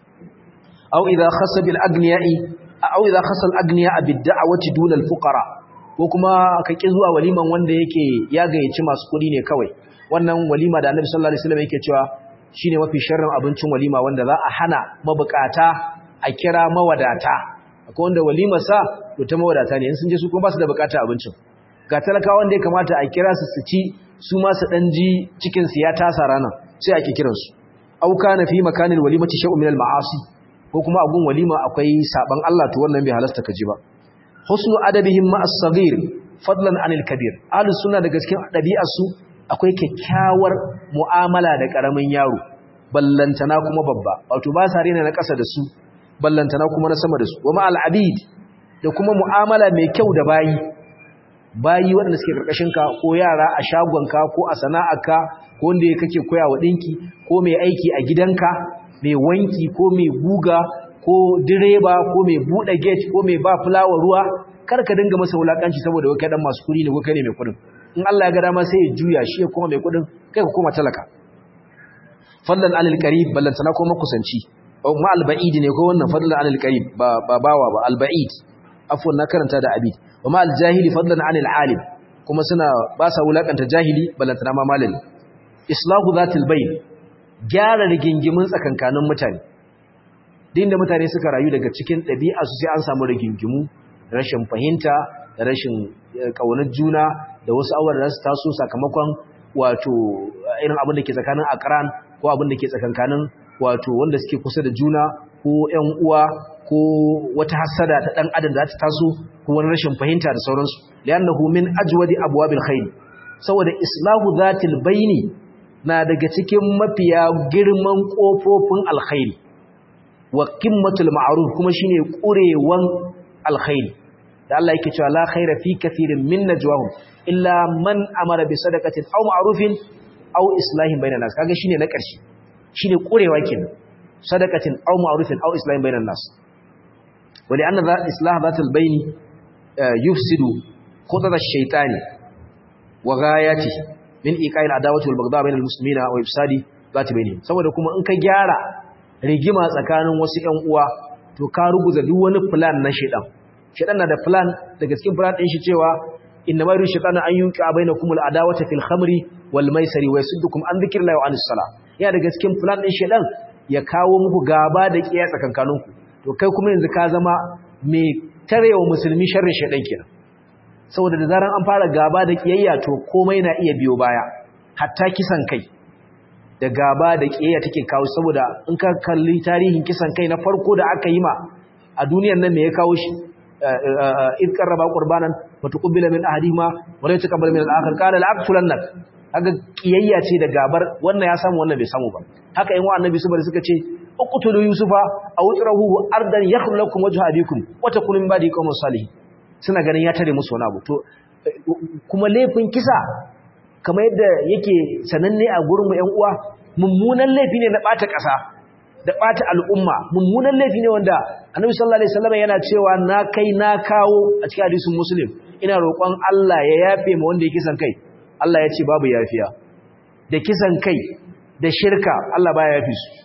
aw idza khassa bil agniya'i aw idza khassa al agniya'a bid da'wati duna al fuqara ko kuma ka ki zuwa waliman wanda yake ya gayyaci masu kuɗi ne kawai wannan walima da annabi sallallahu alaihi wasallam yake cewa shine mafi sharrin abincin walima wanda za a hana mabukata a kira mawadata akwai wanda walima sa to ta mawadata ne in sun je su kuma ba su da bukata abincin ga talakawa wanda ya kamata a kira su su ci su ma su dan ji cikin su ya tasa rana sai ake kiran su au kana fi makanil walimati shay'un min al ma'asi ko kuma a gun walima akwai saban Allah to wannan bai halasta ka ji ba husnu adabihim ma as-saghir fadlan anil kabir ahlus sunna daga cikin dabi'ar su akwai kyakkyawar mu'amala da karamin yaro ballantana kuma babba wato ba sa rena na ƙasa da su ballantana kuma na sama da su wa ma'al abid da kuma mu'amala mai kyau da bayi bayi waɗanda suke karkashin ka ko yara a shagonka ko a sana'arka ko wanda kake koya wa dinki ko mai aiki a gidanka mai wanki ko mai guga ko direba ko mai buɗe gate ko mai ba fulawa ruwa kar ka dinga masa wulakanci saboda wai kai dan masu kuɗi ne ko kai ne mai kuɗin in Allah ya ga dama sai ya juya shi ya koma mai kuɗin kai ka koma talaka fadlan alil qarib ballantana ko makusanci ma alba'id ne ko wannan fadlan alil qarib ba ba bawa ba alba'id afwan na karanta da abid wa ma aljahili fadlan anil alim kuma suna ba sa wulakanta jahili ballantana ma malami islahu zatil bayn gyara rigingimin tsakankanin mutane din da mutane suka rayu daga cikin ɗabi'a su sai an samu rigingimu rashin fahimta da rashin kaunar juna da wasu awar da su taso sakamakon wato irin abin da ke tsakanin akran ko abin da ke tsakankanin wato wanda suke kusa da juna ko ƴan uwa ko wata hasada ta dan adam da ta taso ko wani rashin fahimta da sauransu li'annahu min ajwadi abwabil khair saboda islahu zatil baini na daga cikin mafiya girman kofofin alkhairi wa qimmatul ma'ruf kuma shine kurewan alkhairi da Allah yake cewa la khaira fi kathirin min najwahum illa man amara bi sadaqatin aw ma'rufin aw islahin bainan nas kaga shine na ƙarshe shine kurewa kenan sadaqatin aw ma'rufin aw islahin bainan nas wali anna za islah zatul baini yufsidu khutata ash-shaytani wa ghayati min iqa'il adawati wal baghdha bainal muslimina wa ifsadi zati bainihim saboda kuma in ka gyara rigima tsakanin wasu ƴan uwa to ka ruguza duk wani plan na shaytan shaytan na da plan daga cikin plan din shi cewa inna ma yuridu shaytanu an yunqa bainakum al adawata fil khamri wal maisari wa yasuddukum an dhikrillahi wa anis salah ya daga cikin plan din shaytan ya kawo muku gaba da kiyaye tsakankaninku to kai kuma yanzu ka zama mai tarewa musulmi sharrin shaytan kenan saboda da zaran an fara gaba da kiyayya to komai na iya biyo baya hatta kisan kai da gaba da kiyayya take kawo saboda in ka kalli tarihin kisan kai na farko da aka yi ma a duniyar nan me ya kawo shi id qarraba qurbanan wa tuqbila min ahadihima wa la yataqabbal min al-akhar qala la-aqtulannak kaga kiyayya ce da gabar wannan ya samu wannan bai samu ba haka in wa annabi su bari suka ce uqtulu yusufa aw utrahu ardan yakhlu lakum wajhu abikum wa takunu min ba'di qawmin salihin suna ganin ya tare musu wani abu to kuma laifin kisa kamar yadda yake sananne a gurin mu ƴan uwa mummunan laifi ne na bata ƙasa da bata al'umma mummunan laifi ne wanda annabi sallallahu alaihi wasallam yana cewa na kai na kawo a cikin hadisin muslim ina roƙon Allah ya yafe ma wanda ya kisan kai Allah ya ce babu yafiya da kisan kai da shirka Allah baya yafi su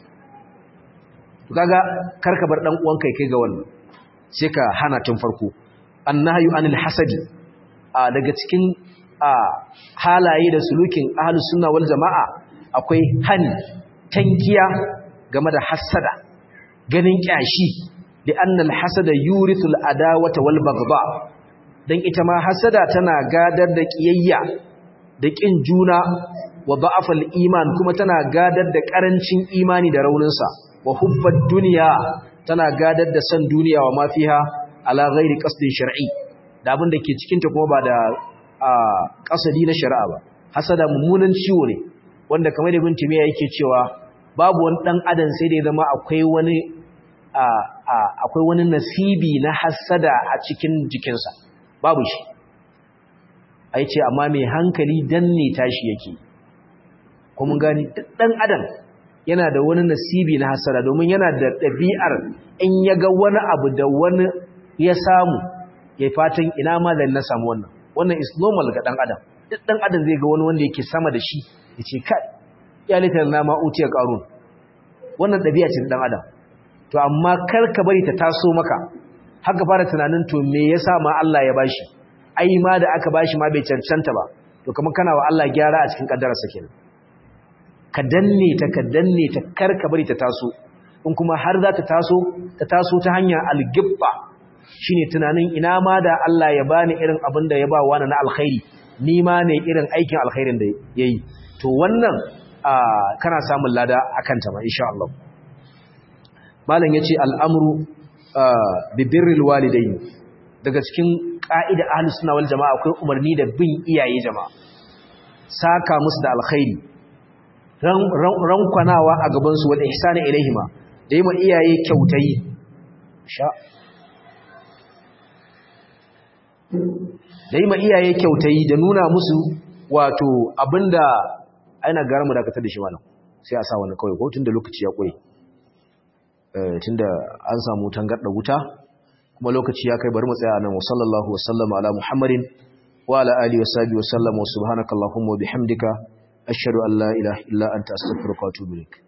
kaga karka bar dan uwan kai kai ga wannan sai ka hana tun farko annahyu anil hasadi a daga cikin a halaye da sulukin ahlus sunna wal jamaa akwai hani tankiya game da hasada ganin kyashi li anna al hasada yurithul adawata wal baghdha dan ita ma hasada tana gadar da kiyayya da kin juna wa da'afal iman kuma tana gadar da karancin imani da rauninsa wa hubbad dunya tana gadar da san duniya wa mafiha ala ghairi qasdin shar'i da abin da ke cikin ta kuma ba da kasadi na shari'a ba hasada mummunan ciwo ne wanda kamar ibn timiya yake cewa babu wani dan adam sai da ya zama akwai wani akwai wani nasibi na hasada a cikin jikinsa babu shi ai ce amma mai hankali danne tashi yake kuma gani dan adam yana da wani nasibi na hasara domin yana da ɗabi'ar in ya ga wani abu da wani ya samu ya fatan ina ma da na samu wannan wannan is normal ga dan adam duk dan adam zai ga wani wanda yake sama da shi ya ce kai ya litar na ma utiya qarun wannan ɗabi'a ce dan adam to amma kar ka bari ta taso maka haka fara tunanin to me yasa ma Allah ya bashi ai ma da aka bashi ma bai cancanta ba to kamar kana wa Allah gyara a cikin kaddararsa kenan ka danne ta ka danne ta kar ka bari ta taso in kuma har za ta taso ta taso ta hanyar algibba shine tunanin ina ma da Allah ya bani irin abin da ya ba wani na alkhairi ni ma ne irin aikin alkhairin da yayi to wannan kana samun lada akan ta ma insha Allah malam yace al'amru bi birril walidain daga cikin ka'ida ahlus sunna wal jamaa akwai umarni da bin iyaye jama'a saka musu da alkhairi rankwanawa a gabansu wal ihsani ilaihima da yi ma iyaye kyautayi sha da yi ma iyaye kyautayi da nuna musu wato abinda aina gara mu dakatar da shi malam sai a sa wani kawai ko tunda lokaci ya kure tunda an samu tangarda wuta kuma lokaci ya kai bari mu tsaya nan wa sallallahu wa sallama ala muhammadin wa ala alihi wa sahbihi wa sallama wa subhanakallahumma wa bihamdika ashhadu an la ilaha illa anta astaghfiruka wa atubu ilaik